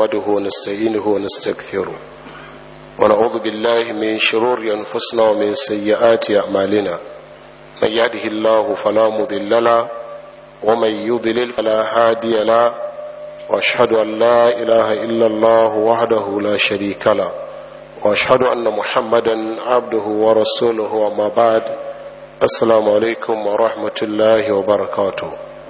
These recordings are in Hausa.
نحمده ونستعينه ونستغفره ونعوذ بالله من شرور أنفسنا ومن سيئات أعمالنا من يهده الله فلا مضل له ومن يضلل فلا هادي له واشهد ان لا اله الا الله وحده لا شريك له واشهد ان محمدا عبده ورسوله وما بعد السلام عليكم ورحمه الله وبركاته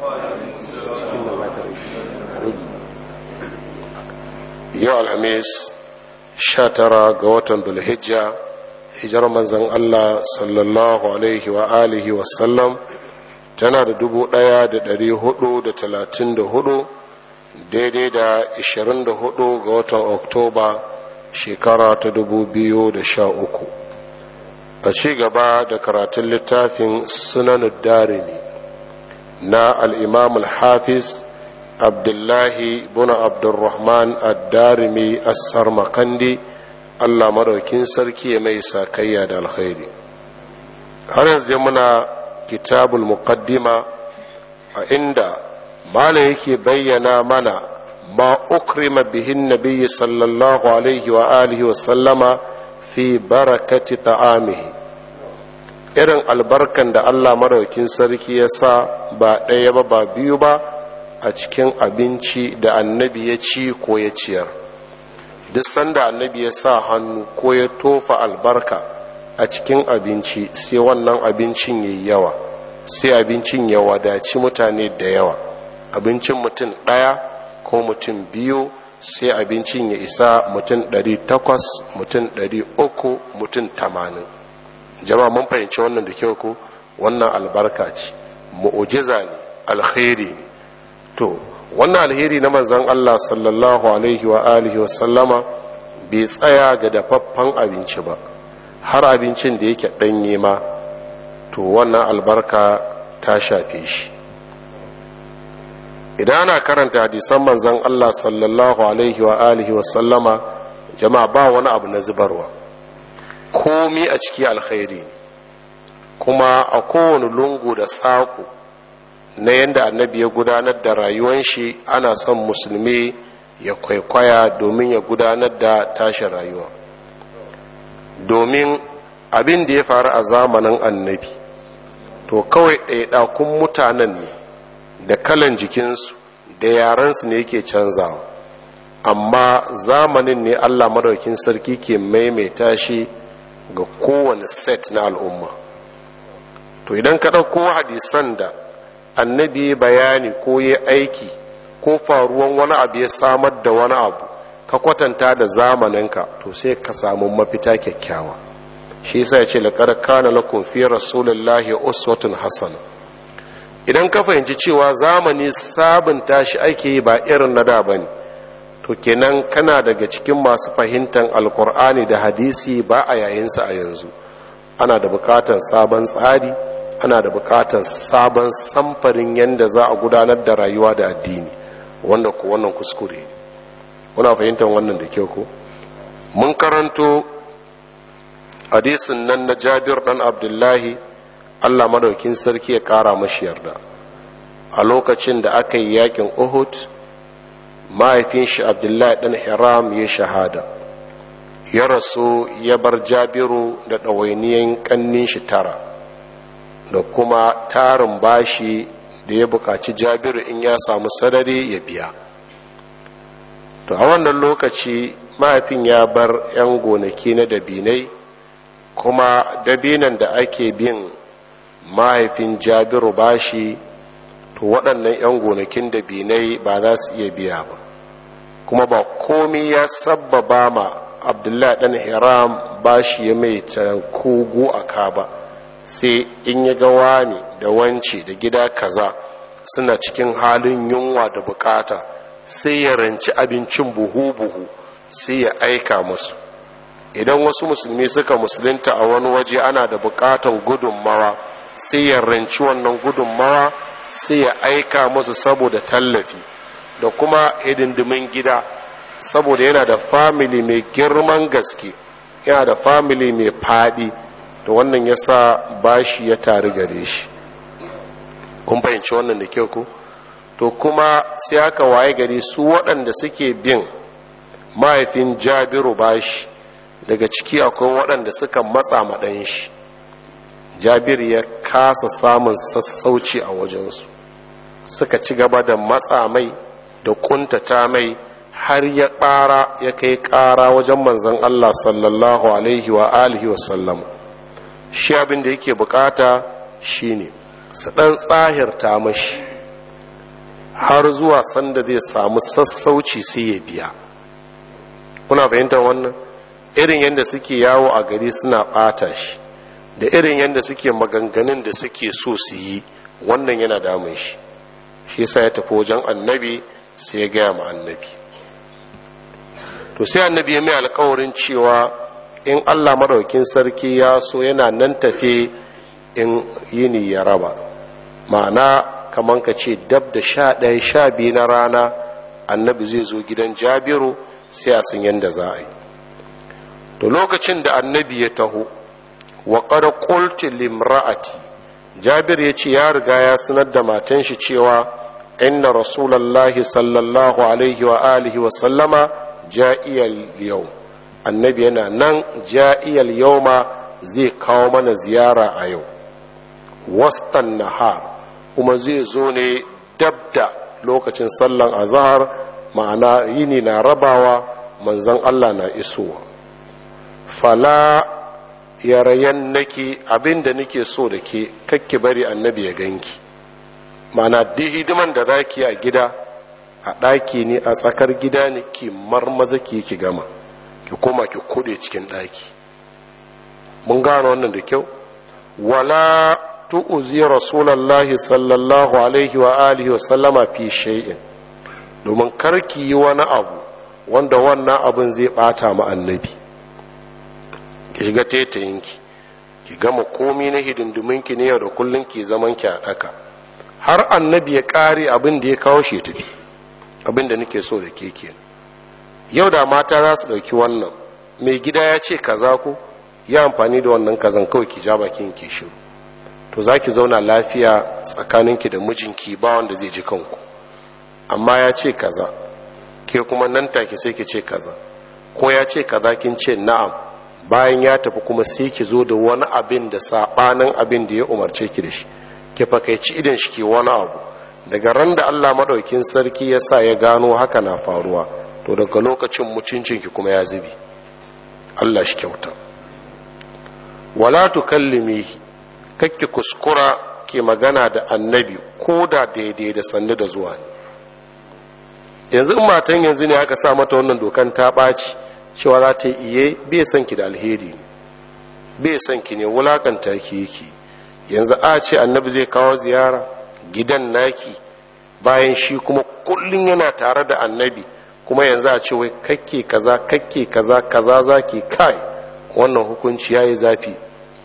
yau alhamis sha tara ga watan dulhijja hijar manzan allah sallallahu alaihi wa alihi wasallam tana da dubu ɗaya da ɗari hudu da talatin da hudu daidai da ashirin da hudu ga watan oktoba shekara ta dubu biyu da sha uku a ci gaba da karatun littafin sunan darimi na al'imam al-hafiz abdullahi buna abdurrahman ad-darimi as-sarmakandi allah maraukin sarki mai sakayya da alkhairi har yanzu muna kitabul muqaddima a inda malam yake bayyana mana ma ukrima bihin nabiyyi sallallahu alaihi wa alihi wa sallama fi barakati ta'amihi irin albarkan da Allah maraukin sarki ya sa ba ɗaya ba ba biyu ba a cikin abinci da annabi ya ci ko ya ciyar duk sanda annabi ya sa hannu ko ya tofa albarka a cikin abinci sai wannan abincin yayi yawa sai abincin ya wadaci mutane da yawa abincin mutum ɗaya ko mutum biyu sai abincin ya isa mutum ɗari takwas mutum ɗari uku mutum tamanin jama'a mun fahimci wannan da kyau ko wannan albarka ce mu'ujiza ne alkhairi ne to wannan alheri na manzon Allah sallallahu alaihi wa alihi wa sallama bai tsaya ga dafaffen abinci ba har abincin da yake ɗanye ma to wannan albarka ta shafe shi idan ana karanta hadisan manzon Allah sallallahu alaihi wa alihi wa sallama jama'a ba wani abu na zubarwa komi a ciki alkhairi kuma a kowane lungu da saƙo na yadda annabi ya gudanar da rayuwan shi ana son musulmi ya kwaikwaya domin ya gudanar da tashin rayuwa domin abin da ya faru a zamanin annabi to kawai ɗaiɗakun mutanen ne da kalan jikinsu da yarensu ne yake canzawa amma zamanin ne allah madaukin sarki ke maimaita shi ga kowane set na al'umma to idan ka ɗauko hadisan da annabi bayani ko ya aiki ko faruwan wani abu ya samar da wani abu ka kwatanta da zamaninka to sai ka samu mafita kyakkyawa shi yasa ya ce laqad kana lakum fi rasulillahi uswatun hasana idan ka fahimci cewa zamani sabunta shi ake yi ba irin na da bane to kenan kana daga cikin masu fahimtar alkur'ani da hadisi ba a yayinsa a yanzu ana da bukatar sabon tsari ana da bukatar sabon samfarin yadda za a gudanar da rayuwa da addini wanda ku wannan kuskure kuna fahimtar wannan da kyau ko mun karanto hadisin nan na jabir dan abdullahi allah madaukin sarki ya kara mashi yarda a lokacin da aka yi yakin uhud mahaifin shi abdullahi dan hiram ya shahada ya rasu ya bar jabiru da ɗawainiyan ƙannin shi tara da kuma tarin bashi da ya buƙaci jabiru in ya samu sadari ya biya to a wannan lokaci mahaifin ya bar 'yan gonaki na dabinai kuma dabinan da ake bin mahaifin jabiru bashi to waɗannan 'yan gonakin dabinai ba za su iya biya ba kuma ba komi ya sabbaba ma abdullahi ɗan hiram bashi ya mai kogo a ka ba sai in ya ga wani da wance da gida kaza suna cikin halin yunwa da bukata sai ya ranci abincin buhu-buhu sai ya aika musu idan wasu musulmi suka musulunta a wani waje ana da bukatan gudunmawa sai ya ranci wannan gudunmawa sai ya aika musu saboda tallafi da kuma hidindimin gida saboda yana da famili mai girman gaske yana da famili mai fadi da wannan ya sa bashi ya tari gare shi kun fahimci wannan da kyau ku to kuma sai aka waye gari su waɗanda suke bin mahaifin jabiru bashi daga ciki akwai waɗanda suka matsa maɗan shi jabir ya kasa samun sassauci a wajensu suka ci gaba da matsa mai da kuntata mai har ya ƙara ya kai ƙara wajen manzan Allah sallallahu alaihi wa alihi wa sallam shi abin da yake bukata shine su ɗan tsahirta mashi har zuwa sanda zai samu sassauci sai ya biya kuna fahimtar wannan irin yadda suke yawo a gari suna ɓata shi da irin yadda suke maganganun da suke so su yi wannan yana damun shi shi yasa ya tafi wajen annabi sai ya gaya ma annabi to sai annabi ya mai alkawarin cewa in allah maɗaukin sarki ya so yana nan tafe in yini ya raba ma'ana kamar ka ce dab da sha ɗaya sha biyu na rana annabi zai zo gidan jabiru sai a san yadda za a yi to lokacin da annabi ya taho wa qad qultu limra'ati jabir ya ce ya riga ya sanar da matan shi cewa inna rasulullahi sallallahu alaihi wa alihi wa sallama ja'iyal yau annabi yana nan ja'iyal yawma zai kawo mana ziyara a yau wastan nahar kuma zai zo ne dabda lokacin sallan azhar ma'ana yini na rabawa manzon Allah na isowa fala yarayen nake abinda nake so da ke kakki bari annabi ya ganki ma'ana duk hidiman da zaki a gida a ɗaki ne a tsakar gida ne ki marmaza ki ki gama ki koma ki kuɗe cikin ɗaki mun gano wannan da kyau wala tu'uzi rasulallahi sallallahu alaihi wa alihi wa sallama fi shay'in domin karki yi wani abu wanda wannan abin zai bata mu annabi ki shiga tetayinki ki gama komi na hidindiminki ne yau da kullun ki zaman ki a daka har annabi ya kare abin da ya kawo shi tafi abin da nake so da ke kenan yau da mata za su dauki wannan mai gida ya ce kaza ko ya amfani da wannan kazan kawai ki ja bakin ki shiru to za ki zauna lafiya tsakaninki da mijinki ba wanda zai ji kanku amma ya ce kaza ke kuma nan take sai ki ce kaza ko ya ce kaza kin ce na'am bayan ya tafi kuma sai ki zo da wani abin da sabanin abin da ya umarce ki da shi ki fakaici idan shi ke wani abu daga ran da Allah madaukin sarki ya sa ya gano haka na faruwa to daga lokacin mutuncinki kuma ya zubi Allah shi kyauta wala tukallimihi kakki kuskura ke magana da annabi ko da daidai da sannu da zuwa ne yanzu in matan yanzu ne aka sa mata wannan dokan ta ɓaci cewa za ta iye bai son ki da alheri ne bai son ki ne wulakanta ki yake yanzu a ce annabi zai kawo ziyara gidan naki bayan shi kuma kullum yana tare da annabi kuma yanzu a ce wai kakke kaza kakke kaza kaza zaki kai wannan hukunci yayi zafi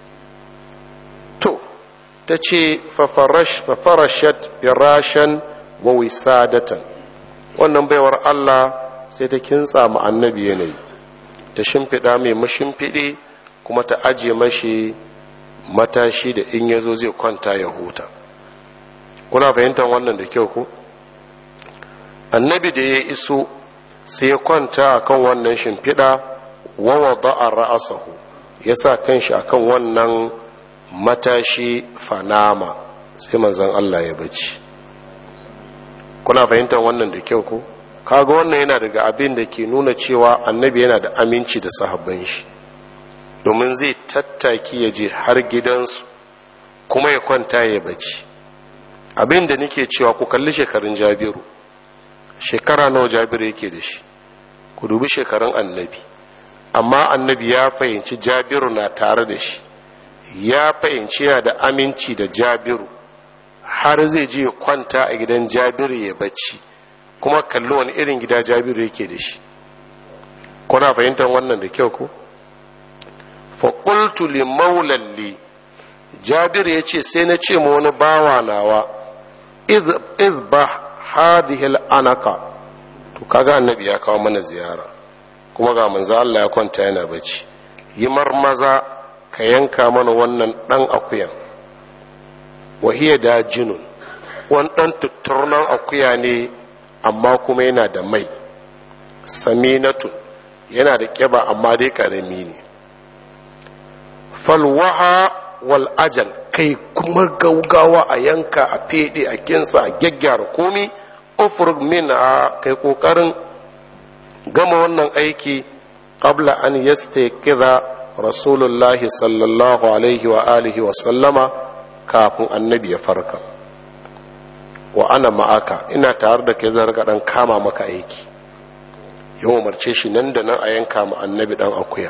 to ta ce fafarashat firashan wa wisadatan wannan baiwar Allah sai ta kintsa mu annabi yanayi ta shimfiɗa mai mashimfiɗe kuma ta aje mashi matashi da in yazo zai kwanta ya huta kuna fahimtar wannan da kyau ko annabi da ya iso sai ya kwanta akan wannan shimfiɗa wa wada'a ra'asahu ya sa kanshi akan wannan matashi fanama sai manzon Allah ya bacci kuna fahimtar wannan da kyau ko kaga wannan yana daga abin da ke nuna cewa annabi yana da aminci da sahabban shi domin zai tattaki ya je har gidansu kuma ya kwanta ya bacci abin da nake cewa ku kalli shekarun jabiru shekara nawa jabiru yake da shi ku dubi shekarun annabi amma annabi ya fahimci jabiru na tare da shi ya fahimci yana da aminci da jabiru har zai je kwanta a gidan jabiru ya bacci kuma kalli wani irin gida jabiru yake da shi kuna fahimtar wannan da kyau ko faƙultu li maulalli jabiru ya ce sai na ce ma wani bawa nawa izba hadihil anaka to kaga annabi ya kawo mana ziyara kuma ga manzo Allah ya kwanta yana bacci yi marmaza ka yanka mana wannan ɗan akuyan wahiya da jinun wani ɗan tutturnan akuya ne amma kuma yana da mai saminatun yana da ƙiba amma dai ƙarami ne falwaha wal ajal kai kuma gaugawa a yanka a fede a kinsa a gyaggyara komi ufrug min a kai kokarin gama wannan aiki qabla an yastaqiza rasulullahi sallallahu alaihi wa alihi wa sallama kafin annabi ya farka wa ana ma'aka ina tare da kai zan dan kama maka aiki ya umarce shi nan da nan a yanka ma annabi dan akuya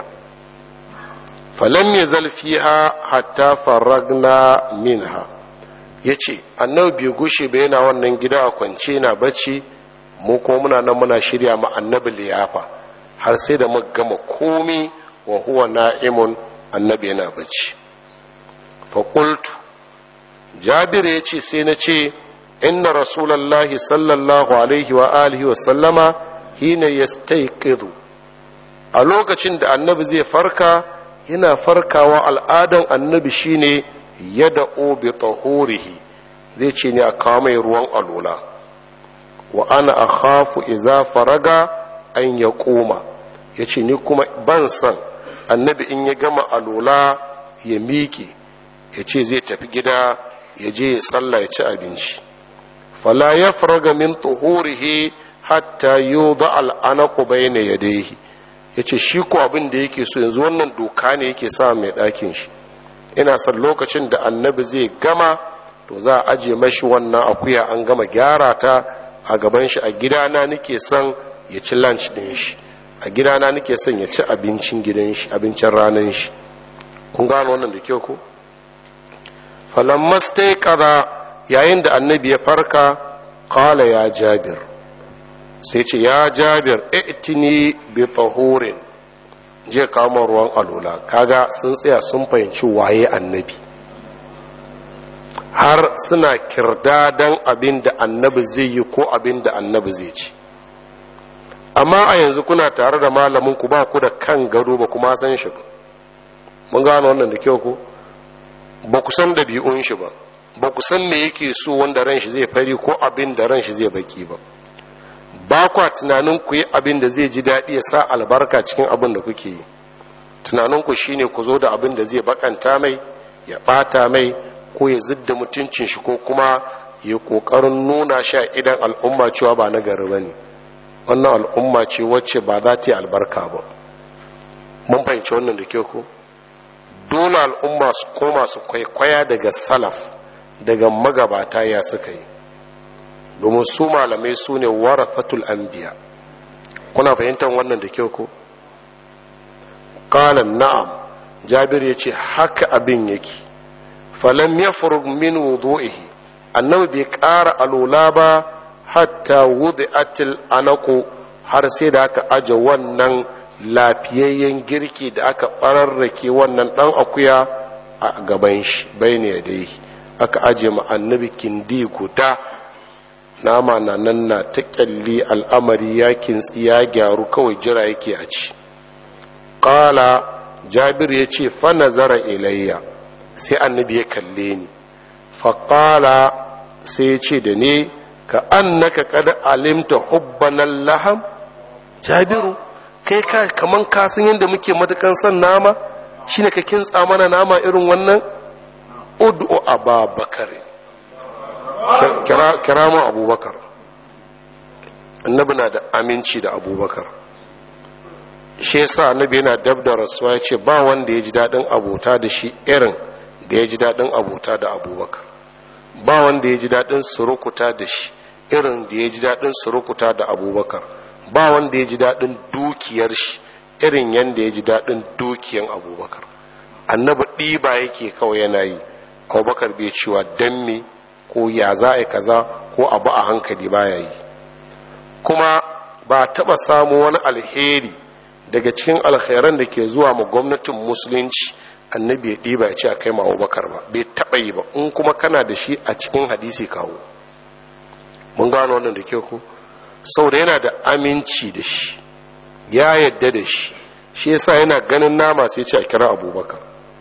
falam ya zalfiha hatta faragna minha ya ce annabi bai gushe ba yana wannan gida a kwance na bacci mu kuma muna nan muna shirya ma annabi liyafa har sai da muka gama komi wa huwa na'imun annabi yana bacci fa qultu jabir ya ce sai na ce inna rasulullahi sallallahu alaihi wa alihi wa sallama hina yastayqidu a lokacin da annabi zai farka yana farkawa al'adan annabi shine yada bi tahurihi zai ce ne a kawo mai ruwan alula wa ana akhafu iza faraga an ya koma ya ce ni kuma ban san annabi in ya gama alula ya miƙe ya ce zai tafi gida ya je ya tsalla ya ci abinci fala ya faraga min tuhurihi hatta yuba al'anaku bayna yadayhi ya ce shi ko abin da yake so yanzu wannan doka ne yake sa mai ɗakin shi ina son lokacin da annabi zai gama to za a aje mashi wannan akuya an gama gyara ta a gaban shi a gidana nake son ya ci lunch din shi a gidana nake son ya ci abincin gidan shi abincin ranar shi kun gano wannan da kyau ko falammas ta kaza yayin da annabi ya farka kala ya jabir sai ce ya jabir itini bi tahurin je kama ruwan alula kaga sun tsaya sun fahimci waye annabi har suna kirdadan abin da annabi zai yi ko abin da annabi zai ci amma a yanzu kuna tare da malamin ku ba ku da kan gado ba kuma san shi ba mun gano wannan da kyau ko ba ku san ɗabi'un shi ba ba ku san me yake so wanda ran shi zai fari ko abin da ran shi zai baki ba ba kwa tunanin ku yi abin da zai ji daɗi ya sa albarka cikin abin da kuke yi tunanin ku shine ku zo da abin da zai bakanta mai ya ɓata mai ko ya zidda mutuncin shi ko kuma ya ƙoƙarin nuna shi a idan al'umma cewa ba na gari ba ne wannan al'umma ce wacce ba za ta yi albarka ba mun fahimci wannan da kyau ko dole al'umma su koma su kwaikwaya daga salaf daga magabata ya suka yi domin su malamai su ne warafatul anbiya kuna fahimtar wannan da kyau ko qalan na'am jabir ya ce haka abin yake falam ya min wudu'ihi annabi bai ƙara alula ba hatta wudi'atil anaku har sai da aka aje wannan lafiyayyen girki da aka ɓararrake wannan ɗan akuya a gaban shi bai ne dai aka aje ma annabi kindi guda nama na nan na ta kyalli al'amari ya kintsi ya gyaru kawai jira yake a ci ƙala jabir ya ce fa nazara ilayya sai annabi ya kalle ni faƙala sai ya ce da ne ka annaka kada alimta hubbanan laham jabiru kai ka kaman ka san yadda muke matukan son nama shine ka kintsa mana nama irin wannan ud'u ababakar kira kira mu abubakar annabi na da aminci da abubakar shi yasa annabi yana dab da rasuwa ya ce ba wanda ya ji daɗin abota da shi irin da ya ji daɗin abota da abubakar ba wanda ya ji daɗin surukuta da shi irin da ya ji daɗin surukuta da abubakar ba wanda ya ji daɗin dukiyar shi irin yadda ya ji daɗin dukiyan abubakar annabi ɗiba yake kawai yana yi abubakar bai cewa don me ko ya za a kaza ko abu a hankali baya yi kuma ba taɓa samu wani alheri daga cikin alkhairan da ke zuwa ma gwamnatin musulunci annabi ya ɗiba ya ce a kai ma abubakar ba bai taɓa yi ba in kuma kana da shi a cikin hadisi kawo mun gano wannan da kyau ko saboda yana da aminci da shi ya yadda da shi shi yasa yana ganin nama sai ce a kira abubakar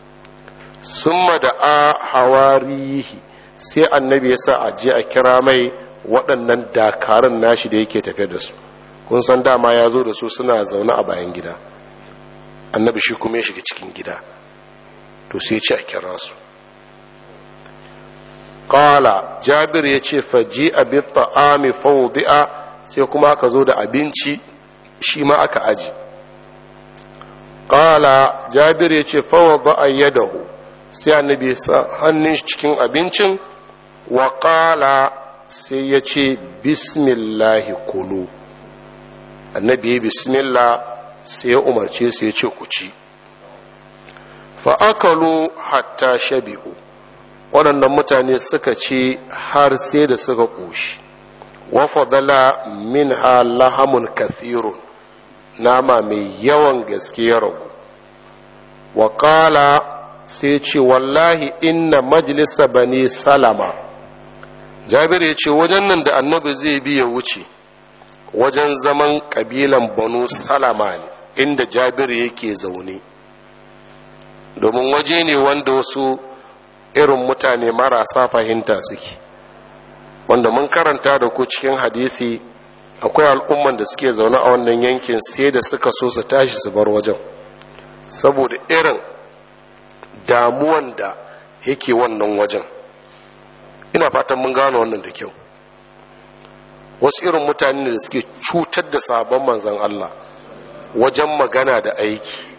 summa da a hawarihi sai annabi ya sa a je a kira mai waɗannan dakarun nashi da yake tafe da su kun san dama ya zo da su suna zaune a bayan gida annabi shi kuma ya shiga cikin gida to sai ce a kira su ƙala jabir ya ce faji abin ta'ami faudi'a sai kuma aka zo da abinci shi ma aka aji ƙala jabir ya ce fawada a yadahu sai annabi sa hannun cikin abincin wa ƙala sai ya ce bismillahi kulu annabi ya bismillah sai ya umarce sai ya ce ku ci fa'akalu hatta shabi'u waɗannan mutane suka ce har sai da suka ƙoshi wafadala min ha lahamun kathirun nama mai yawan gaske ya ragu waƙala sai ce wallahi inna majalisa bani salama jabir ya ce wajen nan da annabi zai biya wuce wajen zaman ƙabilan banu salama ne inda jabir yake zaune domin waje ne wanda wasu irin mutane marasa fahimta suke wanda mun karanta da ku cikin hadisi akwai al'umman da suke zaune a wannan yankin sai da suka so su tashi su bar wajen saboda irin damuwan da yake wannan wajen ina fatan mun gano wannan da kyau wasu irin mutane da suke cutar da sabon manzan Allah wajen magana da aiki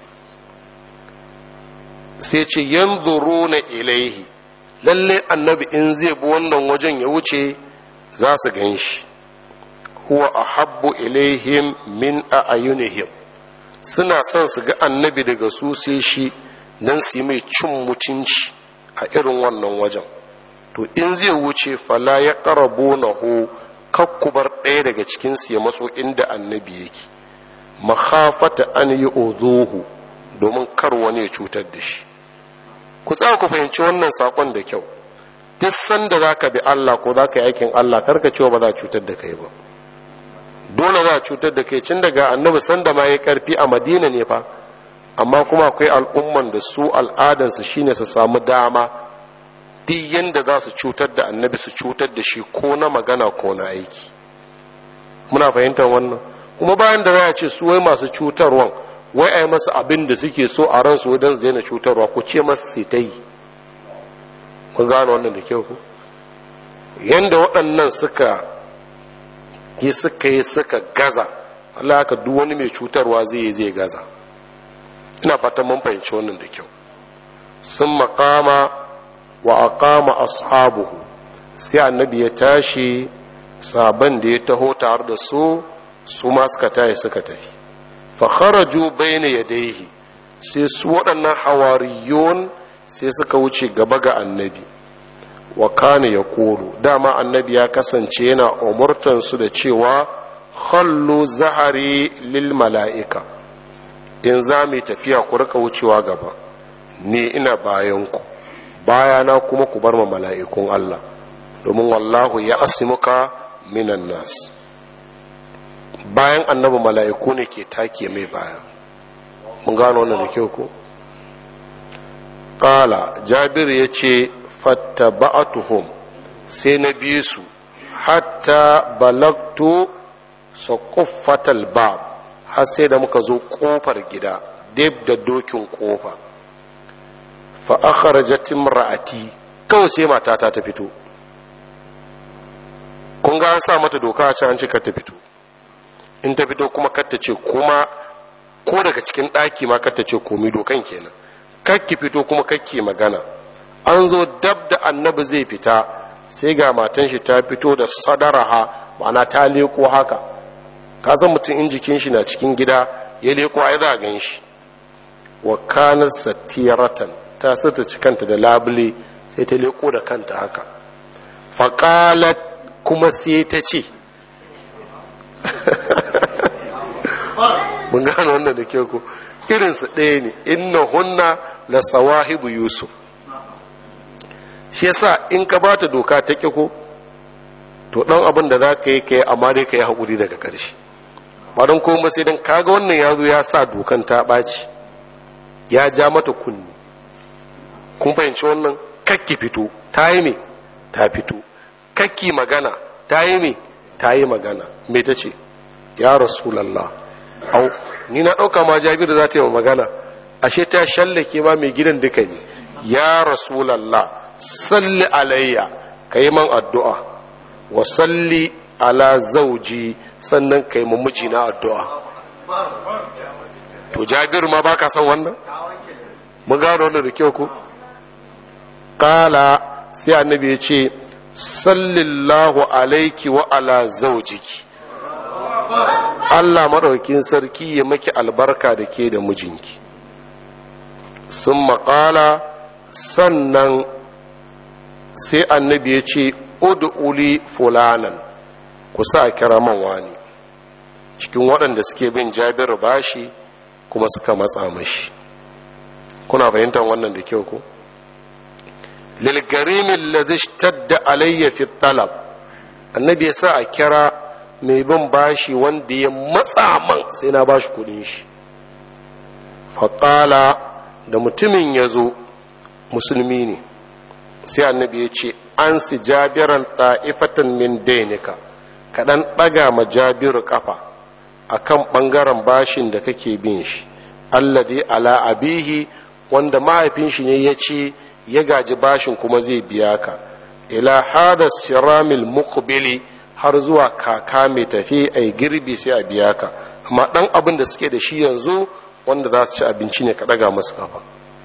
sai ce yanzuru na ilaihi lalle annabi in zai bi wannan wajen ya wuce za su gan shi huwa ahabbu ilaihim min a'yunihim suna son su ga annabi daga su sai shi dan su yi mai cin mutunci a irin wannan wajen to in zai wuce fala ya karabo na ho kakkubar ɗaya daga cikinsu ya matso inda annabi yake makhafata an yi ozohu domin kar wani ya cutar da shi ku tsaya ku fahimci wannan sakon da kyau duk sanda za ka bi Allah ko za ka yi aikin Allah karka cewa ba za a cutar da kai ba dole za a cutar da kai cin daga annabi sanda ma ya karfi a madina ne fa amma kuma akwai al'umman da su al'adansu shine su samu dama duk yanda za su cutar da annabi su cutar da shi ko na magana ko na aiki muna fahimtar wannan kuma bayan da za a ce su wai masu cutarwan wai a yi masa abin da suke so a ransu wajen zai na cutarwa ku ce masu sai ta yi kun gano wannan da kyau ku yanda waɗannan suka yi suka yi suka gaza Allah haka duk wani mai cutarwa zai yi zai gaza ina fatan mun fahimci wannan da kyau sun makama wa aqama ashabuhu sai annabi ya tashi sabon da ya taho tare da su su ma suka tashi suka tafi fa kharaju bayna yadayhi sai su waɗannan hawariyun sai suka wuce gaba ga annabi wa kana ya koro dama annabi ya kasance yana umurtansu da cewa khallu zahari lil mala'ika in za mu tafiya ku rika wucewa gaba ni ina bayanku bayana kuma ku bar ma mala'ikun Allah domin wallahu ya asimuka minan nas bayan annabi mala'iku ne ke take mai baya mun gano wannan da kyau ko ƙala jabir ya ce fattaba'atuhum sai na biye su hatta balagtu saƙuffatal bab har sai da muka zo ƙofar gida dab da dokin ƙofa fa akhrajat imra'ati kawai sai matata ta fito kun ga an sa mata doka a can an ce kar ta fito in ta fito kuma kar ta ce kuma ko daga cikin ɗaki ma kar ta ce komi dokan kenan kar ki fito kuma kar ki magana an zo dab da annabi zai fita sai ga matan shi ta fito da sadaraha ma'ana ta leko haka ka san mutum in jikin shi na cikin gida ya leko ai za a gan shi wa kanar satiratan ta sata cikanta da labule sai ta leko da kanta haka faƙalat kuma sai ta ce mun gano wannan da ke ku irinsu ɗaya ne inna hunna la sawahibu yusuf shi yasa in ka ba ta doka ta ƙi ko to ɗan abin da za ka yi ka yi amma dai ka yi haƙuri daga ƙarshe ba don kuma sai don kaga wannan ya zo ya sa dokan ta ɓaci ya ja mata kunni kun fahimci wannan kakki fito ta yi me ta fito kakki magana ta yi me ta yi magana me ta ce ya rasulallah au ni na ɗauka ma jabiru za ta yi magana ashe ta shallake ma mai gidan duka ne ya rasulallah salli alayya ka yi man addu'a wa salli ala zauji sannan ka yi mamaji na addu'a to jabiru ma baka son wannan mun gano wannan da kyau ku kala sai annabi ya ce sallillahu alaiki wa ala zaujiki Allah maɗaukin sarki ya maki albarka da ke da mijinki sun maƙala sannan sai annabi ya ce ud'uli fulanan ku sa kira man wani cikin waɗanda suke bin jabiru bashi kuma suka matsa mashi kuna fahimtar wannan da kyau ku lilgarimin ladishtadda alayya fi talab annabi ya sa a kira mai bin bashi wanda ya matsa man sai na bashi kudin shi faƙala da mutumin ya zo musulmi ne sai annabi ya ce an si jabiran ta'ifatan min dainika kaɗan ɗaga ma jabiru ƙafa a kan ɓangaren bashin da kake bin shi alladi ala abihi wanda mahaifin shi ne ya ce ya gaji bashin kuma zai biya ka ila hada siramil muqbili har zuwa kaka mai tafi a girbi sai a biya ka amma ɗan abin da suke da shi yanzu wanda za su ci abinci ne ka ɗaga masu kafa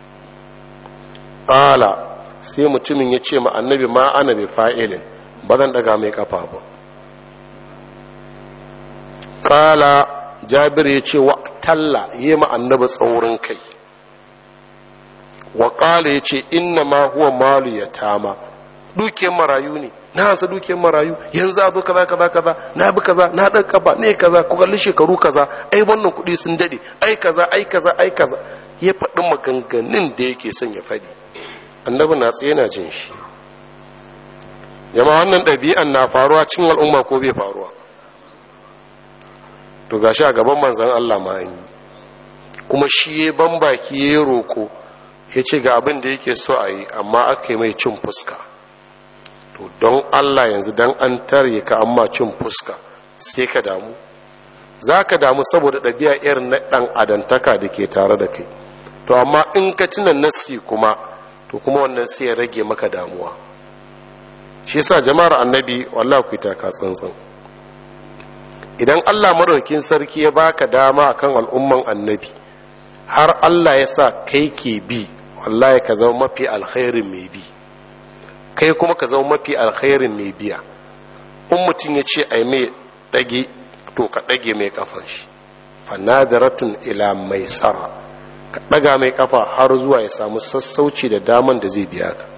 ƙala sai mutumin ya ce ma annabi ma ana bai fa'ilin ba zan ɗaga mai kafa ba ƙala jabir ya ce wa talla yi ma annabi tsaurin kai wa ƙala ya ce inna ma huwa malu ya tama dukiyar marayu ne na hansa dukiyar marayu yanzu a zo kaza kaza kaza na bi kaza na ɗan kafa ne kaza ku kalli shekaru kaza ai wannan kuɗi sun daɗe ai kaza ai kaza ai kaza ya faɗi maganganun da yake son ya faɗi annabi na tsaye na jin shi jama'a wannan ɗabi'an na faruwa cin al'umma ko bai faruwa to gashi a gaban manzan Allah ma yi kuma shi ya ban baki ya roko ya ce ga abin da yake so a yi amma aka yi mai cin fuska to don Allah yanzu don an tare ka amma cin fuska sai ka damu za ka damu saboda ɗabi'a irin na ɗan adantaka da ke tare da kai to amma in ka tuna nassi kuma to kuma wannan sai ya rage maka damuwa shi yasa jama'ar annabi wallahi ku ta ka tsantsan idan Allah madaukakin sarki ya baka dama akan al'umman annabi har Allah ya sa kai ke bi wallahi ka zama mafi alkhairin mai bi kai kuma ka zama mafi alkhairin mai biya in mutum ya ce ai mai dage to ka dage mai kafan shi fanadaratun ila mai sara ka daga mai kafa har zuwa ya samu sassauci da daman da zai biya ka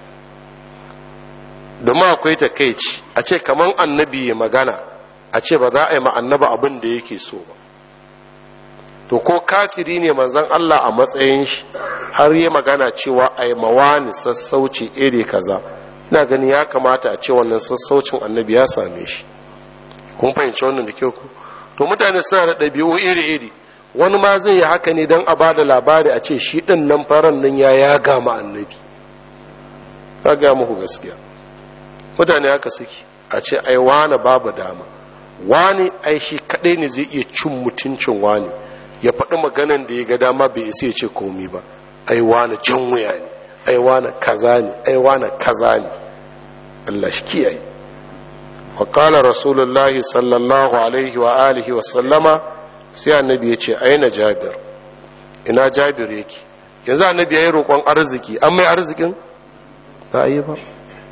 domin akwai takaici a ce kaman annabi ya magana a ce ba za a yi ma'annaba abin da yake so ba to ko kafiri ne manzan Allah a matsayin shi har yi magana cewa a yi mawani sassauci iri kaza ina gani ya kamata a ce wannan sassaucin annabi ya same shi kun fahimci wannan da kyau ku to mutane suna da ɗabi'u iri-iri wani ma zai yi haka ne don a ba da labari a ce shi ɗin nan faran nan ya ya gama annabi ka ga muku gaskiya mutane haka suke a ce ai wani babu dama wani ai shi kaɗai ne zai iya cin mutuncin wani ya faɗi maganan da ya ga dama bai isa ya ce komi ba ai wani jan wuya ne ai wani kaza ne ai wani kaza ne Allah shi kiyaye wa qala rasulullahi sallallahu alaihi wa alihi wa sallama sai annabi ya ce aina jabir ina jabir yake yanzu annabi yayi roƙon arziki an mai arzikin ba yi ba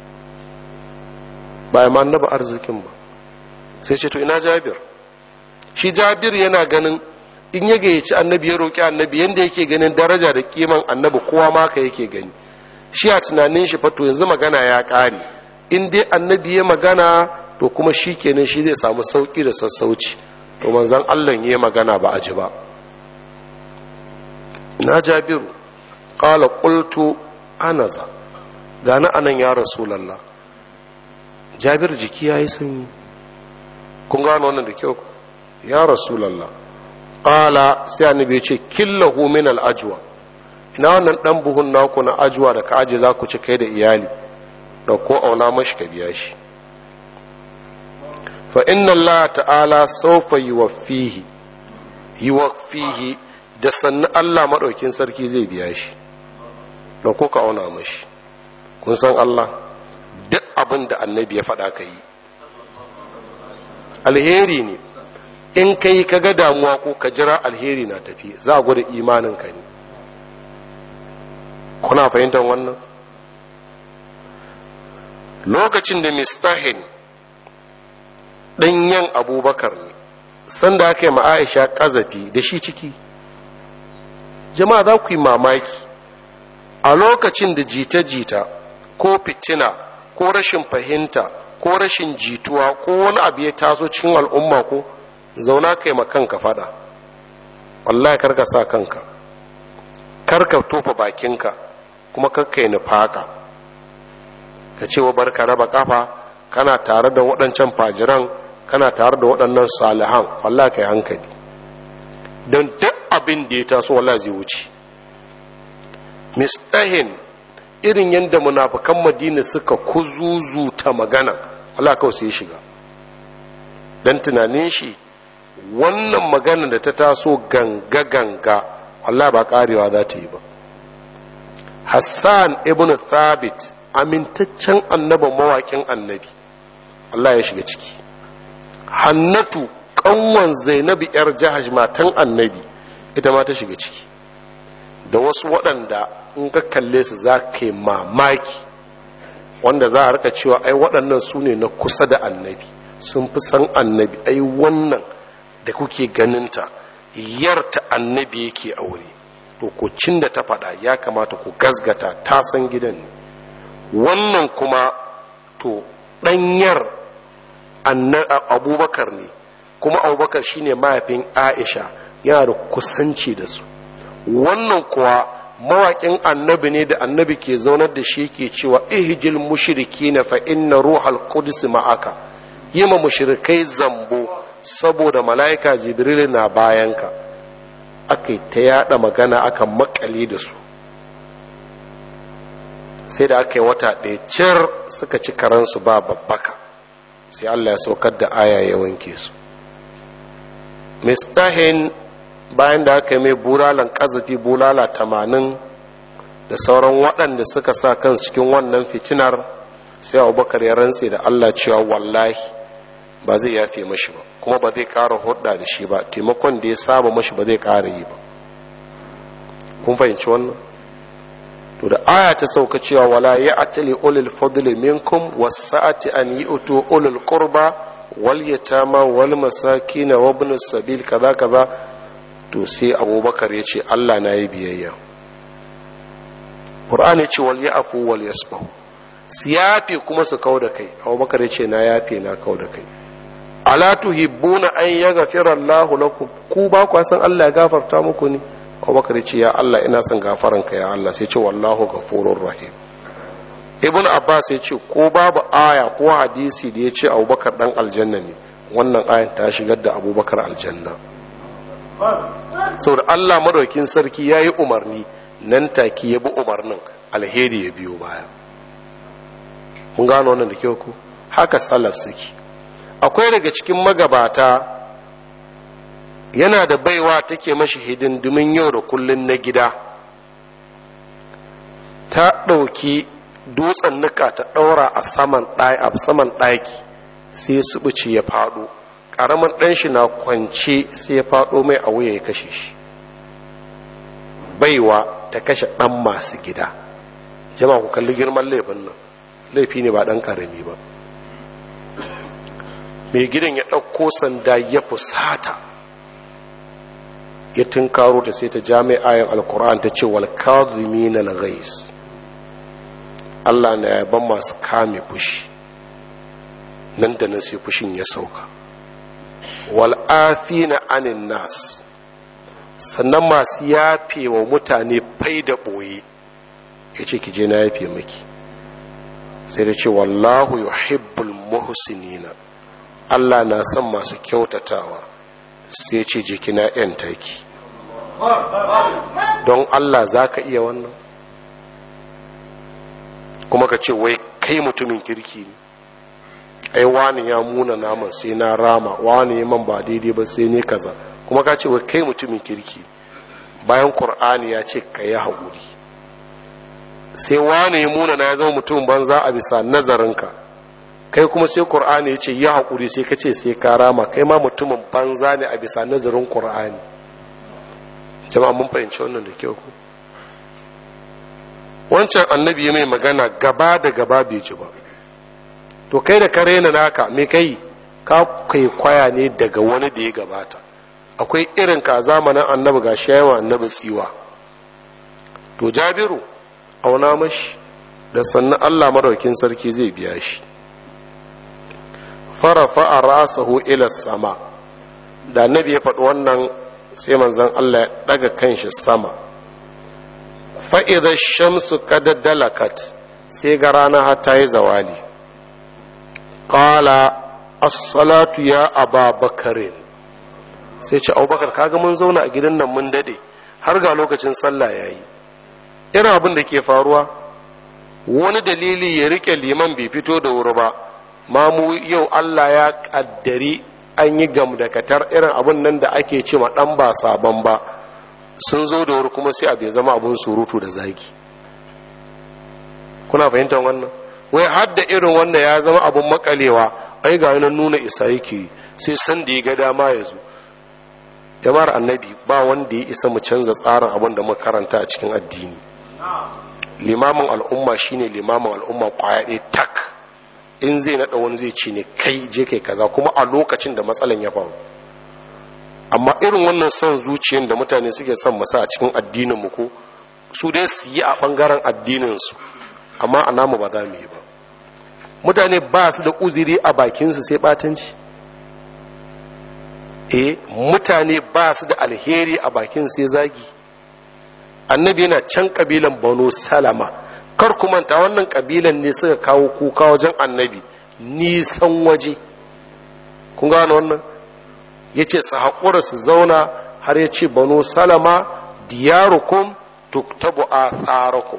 ba ma annabi arzikin ba sai ce to ina jabir shi jabir yana ganin in ya gayyaci annabi ya roƙi annabi yadda yake ganin daraja da kiman annabi kowa ma ka yake gani shi a tunanin shi fato yanzu magana ya ƙare in dai annabi ya magana to kuma shi kenan shi zai samu sauƙi da sassauci to manzan allah ya magana ba a ji ba na jabiru ƙala ƙultu anaza gani anan ya rasulallah jabir jiki ya yi sanyi kun gano wannan da kyau ya rasulallah ƙala sai annabi ce killahu min al'ajwa ina wannan ɗan buhun naku na ajuwa da ka aje za ku ci kai da iyali da ko auna mashi ka biya shi fa inna Allah ta'ala sawfa yuwaffihi yuwaffihi da sannan Allah madaukin sarki zai biya shi da kuka auna mashi kun san Allah duk abin da annabi ya faɗa ka yi alheri ne in ka yi ka ga damuwa ko ka jira alheri na tafi za a gwada imaninka ne kuna fahimtar wannan lokacin da mistahin ɗanyen abubakar ne sanda aka yi ma'aisha ƙazafi da shi ciki jama'a za ku yi mamaki a lokacin da jita-jita ko fitina ko rashin fahimta ko rashin jituwa ko wani abu ya taso cikin al'umma ko zauna kai ma kanka fada wallahi karka sa kanka karka tofa bakinka kuma karka yi nufaka ka ce wa barka raba kafa kana tare da waɗancan fajiran kana tare da waɗannan salihan wallahi kai hankali don duk abin da ya taso wallahi zai wuce mistahin irin yadda munafukan madina suka kuzuzuta magana Allah kawai sai shiga don tunanin shi wannan magana da ta taso ganga-ganga Allah ba karewa za ta yi ba Hassan ibn Thabit amintaccen annaban mawakin annabi Allah ya shiga ciki Hannatu kanwan Zainabi yar Jahash matan annabi ita ma ta shiga ciki da wasu waɗanda in ka kalle su za ka yi mamaki wanda za a rika cewa ai waɗannan su ne na kusa da annabi sun fi san annabi ai wannan da kuke ganinta yarta annabi yake aure to ko cin da ta faɗa ya kamata ku gasgata ta san gidan ne wannan kuma to ɗanyar abubakar ne kuma abubakar shine mahaifin aisha yana da kusanci da su wannan kuwa mawaƙin annabi ne da annabi ke zaunar da shi ke cewa ihjil mushriki na fa inna ruhal qudus ma'aka yi ma mushrikai zambo saboda mala'ika jibril na bayanka aka ta yada magana aka makale da su sai da aka yi wata ɗaya cir suka ci karansu ba babbaka sai allah ya saukar da aya ya wanke su mistahin bayan da aka yi mai bulalan ƙazafi bulala tamanin da sauran waɗanda suka sa kan cikin wannan fitinar sai abubakar ya rantse da allah cewa wallahi ba zai yafe mashi ba kuma ba zai ƙara hudda da shi ba taimakon da ya saba mashi ba zai ƙara yi ba kun fahimci wannan to da aya ta sauka cewa wala ya atali ulul fadli minkum wasa'ati an yu'tu ulul qurba wal yatama wal masakin wa ibn sabil kaza kaza to sai abubakar ya ce Allah na yi biyayya Qur'an ya ce wal ya'fu wal yasfahu su yafe kuma su kau da kai abubakar ya ce na yafe na kau da kai ala tuhibbuna an yaghfira Allahu lakum ku ba ku san Allah ya gafarta muku ne abubakar ya ce ya Allah ina son gafaranka ya Allah sai ce wallahu ghafurur rahim ibn abbas ya ce ko babu aya ko hadisi da ya ce abubakar dan aljanna ne wannan ayan ta shigar da abubakar aljanna saboda Allah madaukin sarki ya yi umarni nan take ya bi umarnin alheri ya biyo baya mun gano wannan da kyau ku haka salaf suke akwai daga cikin magabata yana da baiwa take mashi hidindimin yau da kullun na gida ta ɗauki dutsen nika ta ɗaura a saman ɗaki sai su ɓuce ya faɗo ƙaramin ɗan shi na kwance sai ya faɗo mai a wuya ya kashe shi baiwa ta kashe ɗan masu gida jama ku kalli girman laifin nan laifi ne ba ɗan ƙarami ba mai gidan ya ɗauko sanda ya fusata ya tunkaro ta sai ta jami'ayin alkur'an ta ce wal kadhimin al ghais Allah na yaban masu kame fushi nan da nan sai fushin ya sauka wal afina anin nas sannan masu yafe wa mutane fai da ɓoye ya ce je na yafe maki sai da ce wallahu yuhibbul muhsinina Allah na son masu kyautatawa sai ce jikina yan taki don Allah za ka iya wannan kuma ka ce wai kai mutumin kirki ne ai wani ya muna naman sai na rama wani ya man ba daidai ba sai ne kaza kuma ka ce wai kai mutumin kirki bayan qur'ani ya ce ka yi haƙuri sai wani ya muna na ya zama mutum banza a bisa nazarinka kai kuma sai qur'ani ya ce ya haƙuri sai ka ce sai ka rama kai ma mutumin banza ne a bisa nazarin qur'ani jama'a mun fahimci wannan da kyau ku wancan annabi mai magana gaba da gaba bai ji ba to kai da kare na naka me kai ka kai kwaya ne daga wani da ya gabata akwai irin ka zamanin annabi ga shayawa annabi tsiwa to jabiru auna mashi da sannan allah maraukin sarki zai biya shi farafa a rasahu ila sama da annabi ya faɗi wannan sai manzon allah ya ɗaga kanshi sama fa'idar shamsu kada dalakat sai ga rana hata yi zawali ƙala assalatu ya aba bakarin sai ce abubakar kaga mun zauna a gidan nan mun dade har ga lokacin sallah ya yi irin abin da ke faruwa wani dalili ya rike liman bai fito da wuri ba mamu yau allah ya ƙaddari an yi gamdakatar irin abin nan da ake ce ma ɗan ba sabon ba sun zo da wuri kuma sai abu ya zama abin surutu da zagi kuna fahimtar wannan wai hadda irin wanda ya zama abin makalewa ai ga nan nuna isa yake sai san da ya ga dama ya zo jama'ar annabi ba wanda ya isa mu canza tsarin abin da muka karanta a cikin addini limamin al'umma shine limamin al'umma kwaya ɗaya tak in zai naɗa wani zai ce ne kai je kai kaza kuma a lokacin da matsalan ya faru amma irin wannan son zuciyar da mutane suke son masa a cikin addinin mu ko su dai su yi a bangaren addinin su amma a namu ba za mu yi ba mutane ba su da uziri a bakinsu sai batanci eh mutane ba su da alheri a bakin sai zagi annabi yana can kabilan banu salama kar ku manta wannan kabilan ne suka kawo kuka wajen annabi nisan waje kun gane wannan ya ce su haƙura su zauna har ya ce banu salama diyarukum tuktabu a tsarakum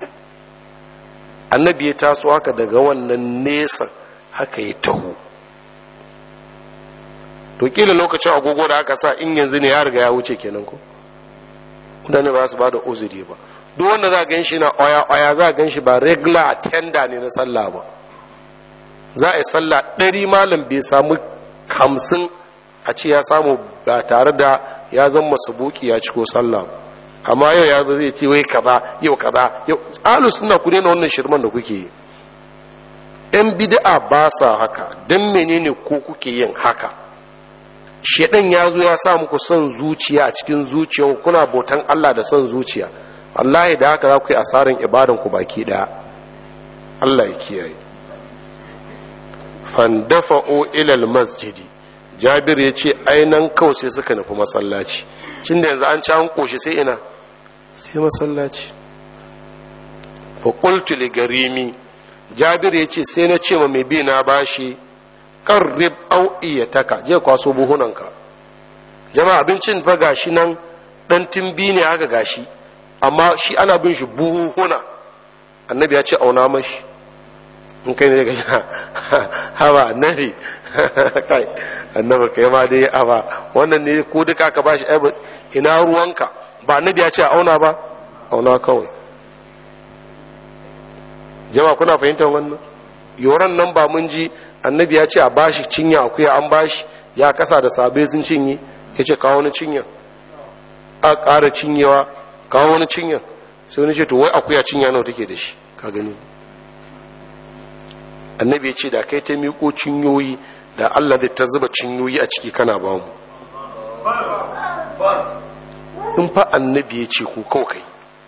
annabi ya taso haka daga wannan nesa haka ya taho to kila lokacin agogo da aka sa in yanzu ne ya riga ya wuce kenan ko mutane ba su ba da uzuri ba duk wanda za a gan shi na oya oya za a gan shi ba regular attender ne na sallah ba za a yi sallah ɗari malam bai samu hamsin a ce ya samu ba tare da ya zama sabuki ya ciko sallah amma yau ya zo zai ce wai kaza yau kaza yau alu suna ku daina wannan shirman da kuke yi yan bid'a ba sa haka don menene ko kuke yin haka shedan ya zo ya sa muku son zuciya a cikin zuciya kuna bautan Allah da son zuciya wallahi da haka za ku yi asarin ibadan ku baki daya Allah ya kiyaye fandafa'u ilal masjidi jabir ya ce ainan kawai sai suka nufi masallaci cin da yanzu an ci an koshi sai ina sai masallaci faƙultu garimi jabir ya ce sai na ce ma mai bi na bashi ƙarrib au iya taka je kwaso buhunanka jama'a abincin fa gashi nan ɗan timbi ne haka gashi amma shi ana bin shi buhuna annabi ya ce auna mashi in kai ne ga haba annabi kai annabi kai ma dai aba wannan ne ko duka ka bashi ai ina ruwanka ba annabi ya ce auna ba auna kawai jama'a kuna fahimtar wannan yoran nan ba mun ji annabi ya ce a bashi cinya akuya an bashi ya kasa da sabai sun cinye ya ce kawo wani cinya a ƙara cinyewa kawo wani cinya sai wani ce to wai akuya cinya nawa take da shi ka gani annabi ya ce da kai ta miƙo cinyoyi da allah zai ta zuba cinyoyi a ciki kana ba mu in fa annabi ya ce ku kawai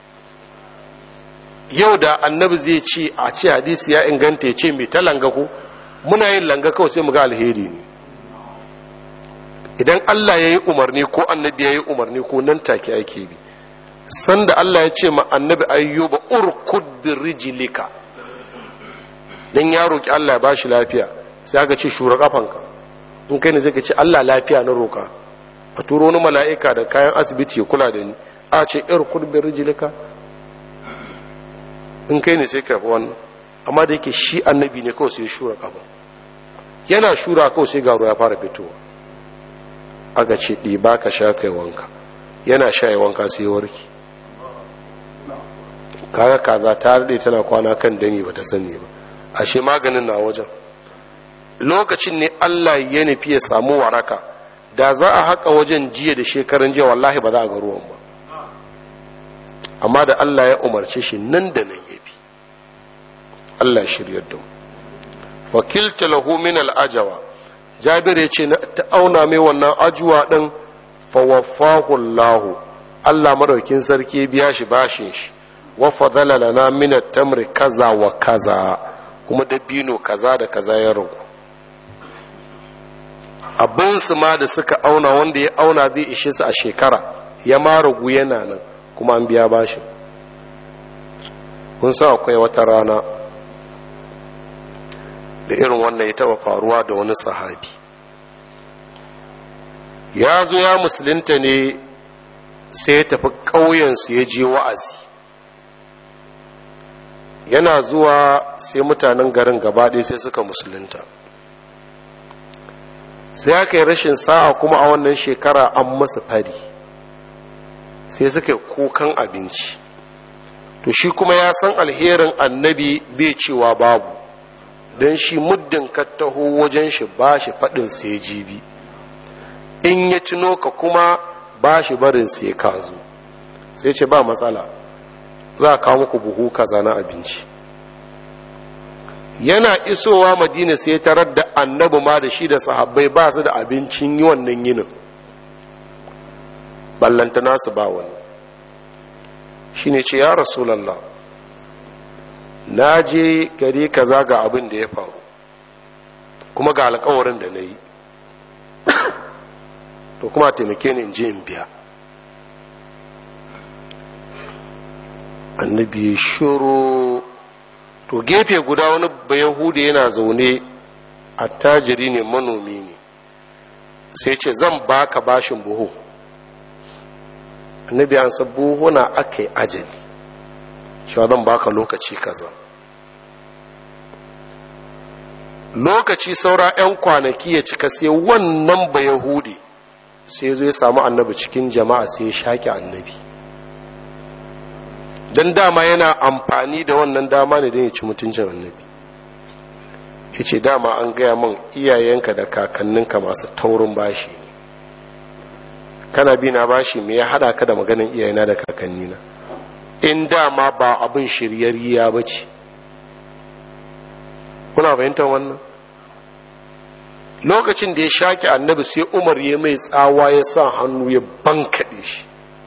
yau da annabi zai ce a ce hadisi ya inganta ya ce mai ta langa ku muna yin langa kawai sai mu ga alheri ne idan allah ya yi umarni ko annabi ya yi umarni ko nan take ake bi sanda allah ya ce ma annabi ayyuba urkud bi rijlika dan ya roki Allah ya bashi lafiya sai aka ce shura kafanka in kai ne zai ka ce Allah lafiya na roka a turo wani mala'ika da kayan asibiti ya kula da ni a ce ir kurbin rijilika in kai ne sai ka fi wannan amma da yake shi annabi ne kawai sai shura kafa yana shura kawai sai garo ya fara fitowa aka ce ɗiba ka sha kai wanka yana sha yi wanka sai warki kaga kaza ta daɗe tana kwana kan dami ba ta sani ba ashe maganin na wajen lokacin ne allah ya nufi ya samu waraka da za a haƙa wajen jiya da shekaran jiya wallahi ba za a ga ruwan ba amma da allah ya umarce shi nan da nan ya bi allah shiryar da mu fakilta lahu min al'ajawa jabir ya ce ta auna mai wannan ajuwa ɗin fawaffahu lahu allah madaukin sarki biya shi bashin shi wa fadala lana min tamri kaza wa kaza kuma dabino kaza da kaza ya ragu abin su ma da suka auna wanda ya auna zai ishe su a shekara ya ma ragu yana nan kuma an biya bashin kun sa akwai wata rana da irin wannan ya taba faruwa da wani sahabi ya zo ya musulunta ne sai ya tafi ƙauyensu ya je wa'azi yana zuwa sai mutanen garin gabaɗaya sai suka musulunta sai aka yi rashin sa'a kuma a wannan shekara an masa fari sai suka yi kukan abinci to shi kuma ya san alherin annabi bai cewa babu don shi muddin ka taho wajen shi ba shi faɗin sai jibi in ya tuno ka kuma ba shi barin sai ka zo sai ce ba matsala za a kawo muku buhu kaza na abinci yana isowa madina sai tarar da annabi ma da shi da sahabbai ba su da abincin yi wannan yinin ballanta nasu ba wani shi ne ce ya rasulallah na je gari kaza ga abin da ya faru kuma ga alkawarin da na yi to kuma taimake ni in je in biya annabi shuru to gefe guda wani bayahude yana zaune attajiri ne manomi ne sai ce zan baka bashin buhu annabi an san buhuna aka yi ajali cewa zan baka lokaci kaza lokaci saura 'yan kwanaki ya cika sai wannan bayahudi sai zo ya samu annabi cikin jama'a sai ya shaƙi annabi don dama yana amfani da wannan dama ne don ya ci mutuncin annabi ya ce dama an gaya min iyayenka da kakanninka masu taurin bashi ne kana bi na bashi me ya hada ka da maganin iyayena da kakannina in dama ba abin shiryariya ba ce kuna fahimtar wannan lokacin da ya shaƙi annabi sai umar ya mai tsawa ya sa hannu ya bankaɗe shi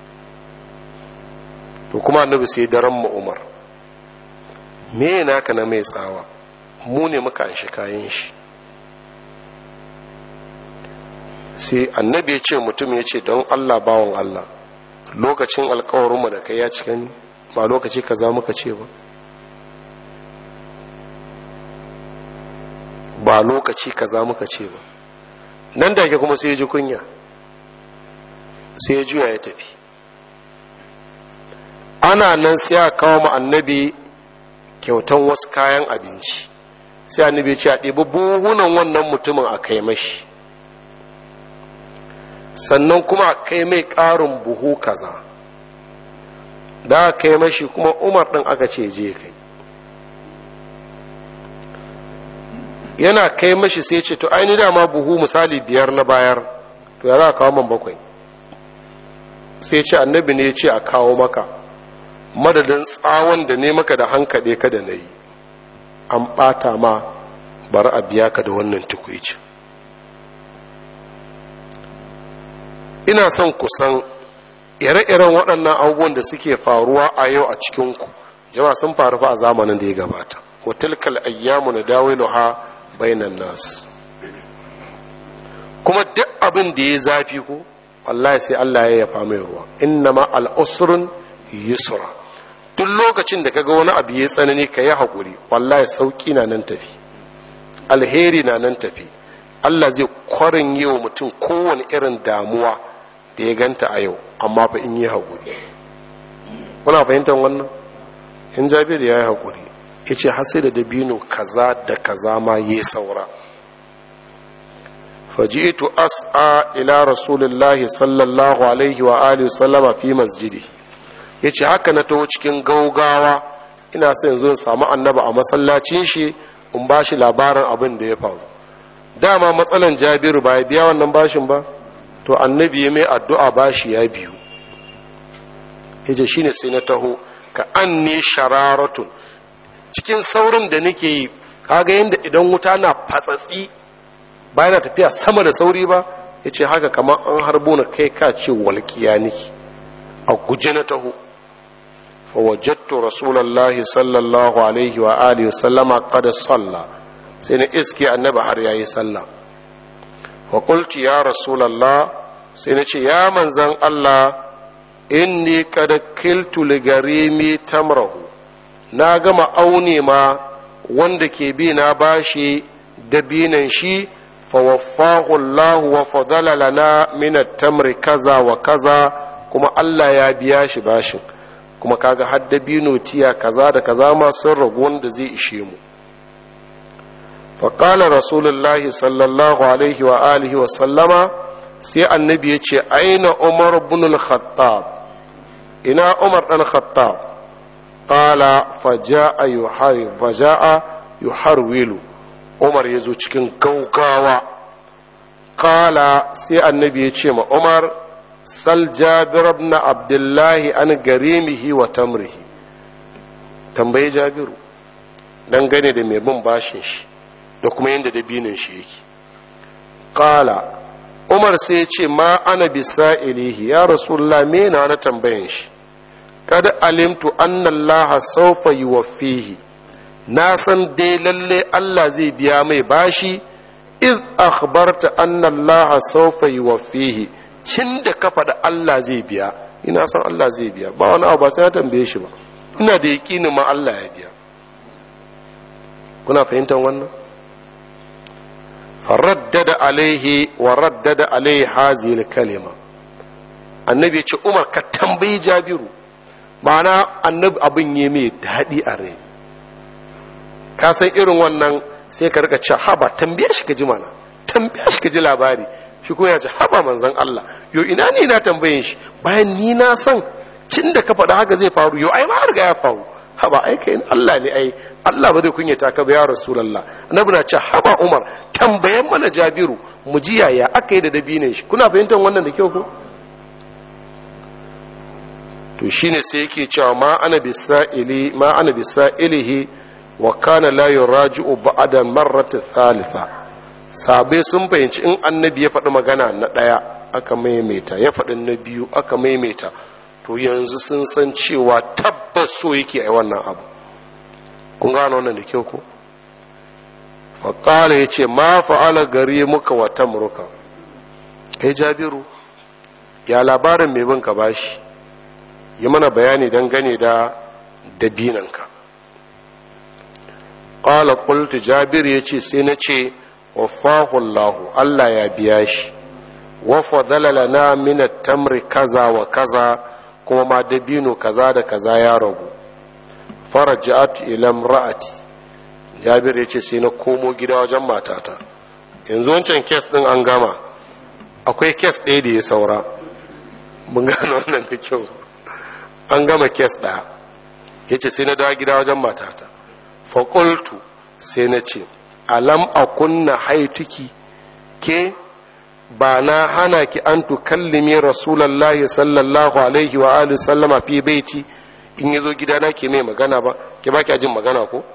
to kuma annabi sai daren ma umar me naka na mai tsawa mu ne muka anshi kayan shi sai annabi ya ce mutum ya ce don allah bawan allah lokacin alkawarinmu da kai ya cika ni ba lokaci kaza muka ce ba ba lokaci kaza muka ce ba nan da ke kuma sai ya ji kunya sai ya juya ya tafi ana nan sai a kawo ma annabi kyautan wasu kayan abinci sai annabi ya ce a ɗebi buhunan wannan mutumin a kai mashi sannan kuma a kai mai ƙarin buhu kaza da a kai mashi kuma umar ɗin aka ce je kai yana kai mashi sai ce to aini dama buhu misali biyar na bayar to ya za a kawo man bakwai sai ce annabi ne ya ce a kawo maka madadin tsawon da ne maka da hankaɗe ka da na yi an ɓata ma bari a biya ka da wannan tukwicin ina son kusan ire-iren waɗannan abubuwan da suke faruwa a yau a cikinku jama'a sun faru fa a zamanin da ya gabata wa tilkal ayyamu na dawiluha bainan nas kuma duk abin da ya zafi ku wallahi sai Allah ya yafa mai ruwa innama al-usrun yusra duk lokacin da kaga wani abu ya tsanani ka yi haƙuri wallahi sauki na nan tafi alheri na nan tafi Allah zai kwarin yi wa mutum kowane irin damuwa da ya ganta a yau amma fa in yi haƙuri kuna fahimtar wannan in jabir ya yi haƙuri ya ce hasi da dabino kaza da kaza ma ya saura faji'tu as'a ila rasulillahi sallallahu alaihi wa alihi sallama fi masjidi yace haka na taho cikin gaugawa ina son yanzu in samu annaba a masallacin shi in ba shi labarin abin da ya faru dama matsalan jabiru ba ya biya wannan bashin ba to annabi ya mai addu'a bashi ya biyu yace shine sai na taho ka anni shararatun cikin saurin da nake yi kaga yadda idan wuta na fatsatsi ba yana tafiya sama da sauri ba ya ce haka kamar an harbo na kai ka ce walƙiya niki a guje na taho fawajattu rasulallah sallallahu alaihi wa alihi sallama kada salla sai na iske annaba har yayi sallah wa qultu ya rasulallah sai na ce ya manzan Allah inni kada kiltu ligarimi tamrahu na gama aune ma wanda ke bi na bashi dabinan shi fawaffahu Allah wa fadala lana min at-tamri kaza wa kaza kuma Allah ya biya shi bashin kuma kaga har dabino tiya kaza da kaza ma sun ragu wanda zai ishe mu faƙala rasulullahi sallallahu alaihi wa alihi wa sallama sai annabi ya ce aina umar bin al-khattab ina umar dan khattab qala faja'a yuhar faja'a yuharwilu umar yazo cikin gaugawa qala sai annabi ya ce ma umar sal jabir ibn abdullahi an garimihi wa tamrihi tambayi jabiru dangane da mai bin bashin shi da kuma yadda dabinin shi yake qala umar sai ya ce ma ana bisa ilihi ya rasulullah me na na tambayan shi kada alimtu anna allah sawfa yuwaffihi na san dai lalle allah zai biya mai bashi iz akhbarta anna allah sawfa yuwaffihi cin da ka faɗa allah zai biya ina san allah zai biya ba wani abu ba sai ya tambaye shi ba ina da yaƙinin ma allah ya biya kuna fahimtar wannan فردد عليه وردد عليه هذه الكلمة annabi ce umar ka tambayi jabiru ma'ana annabi abin yi mai daɗi a rai ka san irin wannan sai ka rika ce haba tambaye shi ka ji mana tambaye shi ka ji labari shi kuma ya ce haba manzan Allah yo ina ne na tambayin shi bayan ni na san cin da ka faɗa haka zai faru yo ai ma riga ya faru haba ai kai Allah ne ai Allah ba zai kunyata ka ba ya rasulullah annabi na ce haba umar tambayan mana jabiru mu ji yaya aka yi da dabinin shi kuna fahimtar wannan da kyau ko to shine sai yake cewa ma ana bisaili ma ana bisailihi wa kana la yuraji'u ba'da marrati thalitha sabai sun fahimci in annabi ya faɗi magana na ɗaya aka maimaita ya faɗi na biyu aka maimaita to yanzu sun san cewa tabbas so yake a wannan abu kun gano wannan da kyau ko faƙala ya ce ma fa'ala gari muka wa tamruka kai jabiru ya labarin mai bin ka bashi yi mana bayani dangane da dabinanka ƙala ƙultu jabiru ya ce sai na ce wafahullahu Allah ya biya shi wafa dalalana minat tamri kaza wa kaza kuma ma dabino kaza da kaza ya ragu faraja'at ila ra'ati jabir ya ce sai na komo gida wajen matata yanzu wancan kes din an gama akwai kes ɗaya da ya saura mun gano wannan da kyau an gama kes ɗaya ya ce sai na dawo gida wajen matata faƙultu sai na ce alam a kunna haituki ke ba na hana ki an tukallimi rasulallah sallallahu alaihi wa alihi sallama fi baiti in yazo gidana ke mai magana ba ke ba ki jin magana ko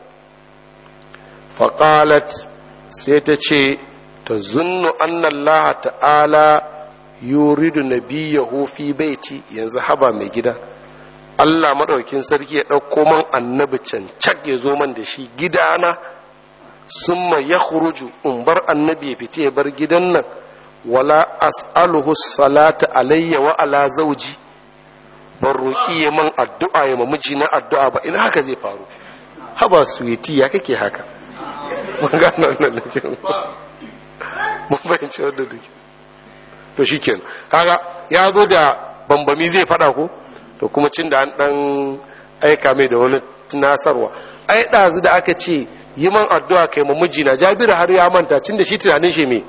faƙalat sai ta ce ta zunnu annallaha ta'ala yuridu nabiyahu fi baiti yanzu haba mai gida Allah maɗaukin sarki ya ɗauko man annabi cancak ya zo man da shi gidana summa ya in bar annabi ya fita ya bar gidan nan wala as'aluhu salata alayya wa ala zauji ban roƙi ya man addu'a ya mamiji na addu'a ba ina haka zai faru haba suwiti ya kake haka mun gano wannan da ke mun fahimci wannan da ke to shi kenan kaga ya zo da bambami zai fada ko to kuma cin da an dan aika mai da wani tunasarwa ai ɗazu da aka ce yi man addu'a kai ma mijina jabiru har ya manta cin da shi tunanin shi mai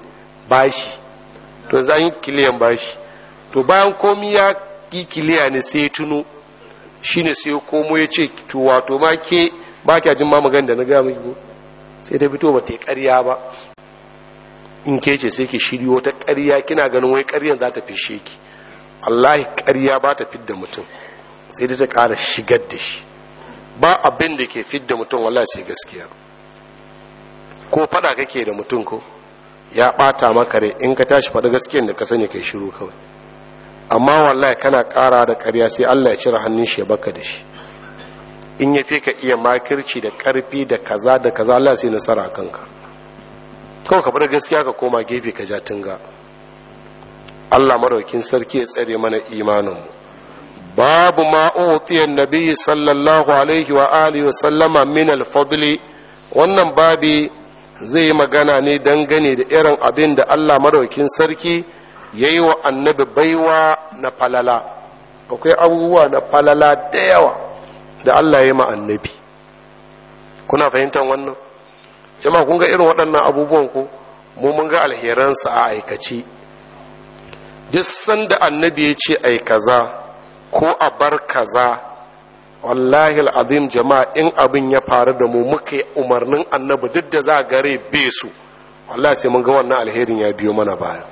bashi to za yi kiliyan bashi to bayan komi ya yi kiliya ne sai tuno shine sai komo ya ce to wato ma ke ba kya jin ma magan da na gaya miki ko sai ta fito ba ta yi ƙarya ba in ke ce sai ki shiryo ta ƙarya kina ganin wai ƙaryan za ta fishe ki wallahi ƙarya ba ta fidda mutum sai da ta ƙara shigar da shi ba abin da ke fidda mutum wallahi sai gaskiya ko fada kake da mutum ko ya ɓata maka rai in ka tashi faɗi gaskiyan da ka sani kai shiru kawai amma wallahi kana ƙara da ƙarya sai Allah ya cire hannun shi ya baka da shi in ya fi ka iya makirci da ƙarfi da kaza da kaza Allah sai nasara a kanka kawai ka bar gaskiya ka koma gefe ka ja tunga Allah maraukin sarki ya tsare mana imaninmu babu ma utiyan nabi sallallahu alaihi wa alihi wa sallama min al-fadli wannan babi zai yi magana ne dangane da irin abin da Allah maraukin sarki ya yi wa annabi baiwa na falala akwai abubuwa na falala da yawa da Allah ya ma annabi kuna fahimtar wannan jama'a kun ga irin waɗannan abubuwan ku mu mun ga alheransa a aikace duk sanda annabi ya ce ai kaza ko a bar kaza wallahi al'azim jama'a in abin ya faru da mu muka yi umarnin annabi duk da za a gare be su wallahi sai mun ga wannan alherin ya biyo mana baya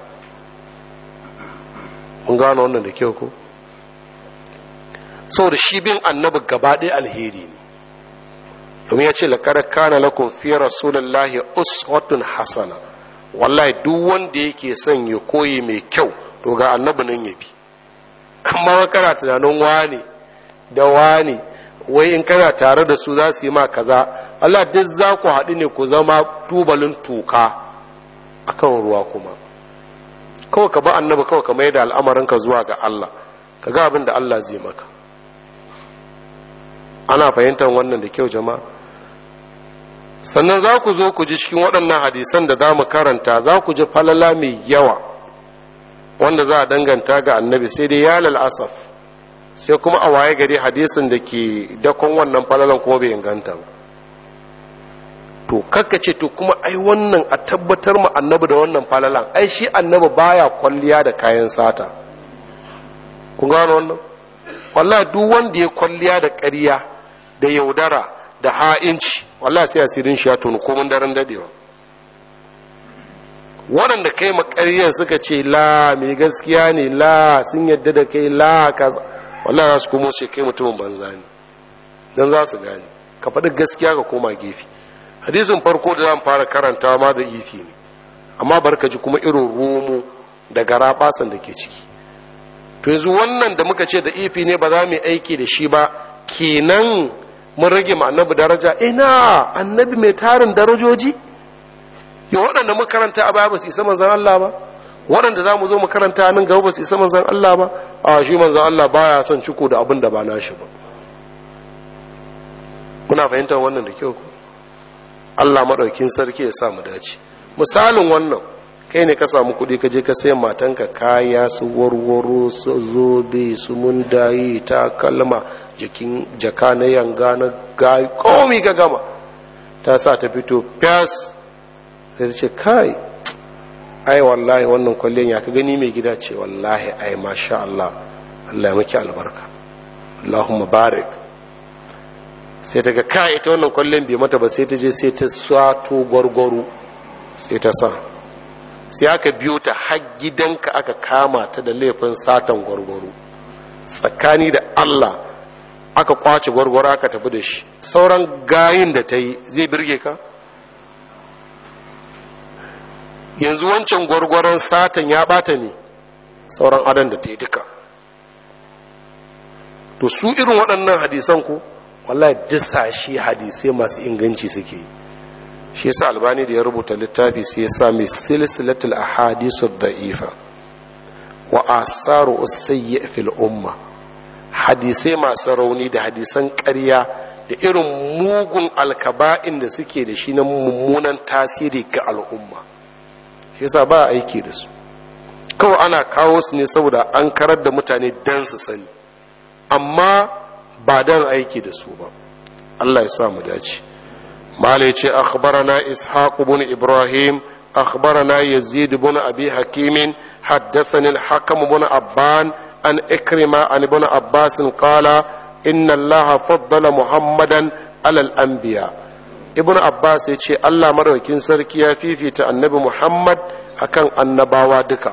mun gano wannan da kyau ko saboda shi bin annabi gaba ɗaya alheri ne domin ya ce laƙar kana lakum fi rasulullahi uswatun hasana wallahi duk wanda yake son ya koyi mai kyau to ga annabi nan ya bi amma kana tunanin wani da wani wai in kana tare da su za su yi ma kaza Allah duk za ku haɗu ne ku zama tubalin tuka akan ruwa kuma kawai ka ba annabi kawai ka mai da al'amarinka zuwa ga Allah ka ga abin da Allah zai maka ana fahimtar wannan da kyau jama'a sannan za ku zo ku ji cikin waɗannan hadisan da za mu karanta za ku ji falala mai yawa wanda za a danganta ga annabi sai dai ya asaf sai kuma a waye gari hadisin da ke dakon wannan falalan kuma bai inganta ba to ce to kuma ai wannan a tabbatar mu annabi da wannan falalan ai shi annabi baya kwalliya da kayan sata kun gano wannan wallahi duk wanda ya kwalliya da ƙarya da yaudara da ha'inci wallahi sai asirin shi ya tonu komin daren dadewa waɗanda kai makariyar suka ce la mai gaskiya ne la sun yadda da kai la kaza wallahi za su komo sai kai mutumin banza ne don za su gane ka faɗi gaskiya ka koma gefe hadisin farko da zan fara karanta ma da ifi ne amma barka ji kuma irin romo da gara basan da ke ciki to yanzu wannan da muka ce da ifi ne ba za mu aiki da shi ba kenan mun rage ma annabi daraja ina annabi mai tarin darajoji ya waɗanda muka karanta a baya ba su isa manzan Allah ba waɗanda za mu zo mu karanta nan gaba ba su isa manzan Allah ba a shi manzan Allah baya son ciko da abin da ba nashi ba muna fahimtar wannan da kyau Allah maɗaukin sarki ya sa mu dace misalin wannan kai ne ka samu kuɗi ka je ka sayan matanka kaya su warwaro su zobe su mundayi ta kalma jikin jaka na yanga na gayi komi ka gama ta sa ta fito fas sai ce kai ai wallahi wannan kwallon ya ka gani mai gida ce wallahi ai masha Allah Allah ya maki albarka Allahumma barik sai ta ga kai ita wannan kwallon bai mata ba sai ta je sai ta sato gwargwaro sai ta sa sai aka biyo ta har gidanka aka kama ta da laifin satan gwargwaro tsakani da Allah aka kwace gwargwaro aka tafi da shi sauran gayin da ta yi zai birge ka yanzu wancan gwargwaron satan ya bata ne sauran adan da ta yi duka to su irin waɗannan hadisan ku wallahi disa shi hadisai masu inganci suke yi shi yasa albani da ya rubuta littafi sai ya sa mai silsilatul ahadisu da'ifa wa asaru usayyi fil umma hadisai masu rauni da hadisan ƙarya da irin mugun alkaba'in da suke da shi na mummunan tasiri ga al'umma shi yasa ba aiki da su kawai ana kawo su ne saboda an karar da mutane dan su sani amma ba dan aiki da su ba Allah ya sa mu dace malai ce akhbarana ishaq ibn ibrahim أخبرنا يزيد بن أبي حكيم حدثني الحكم بن أبان عن إكرمة عن ابن عباس قال إن الله فضل محمدا على الأنبياء ابن عباس يقول الله مروكين سركيا في في النبي محمد أكان النباوة دكا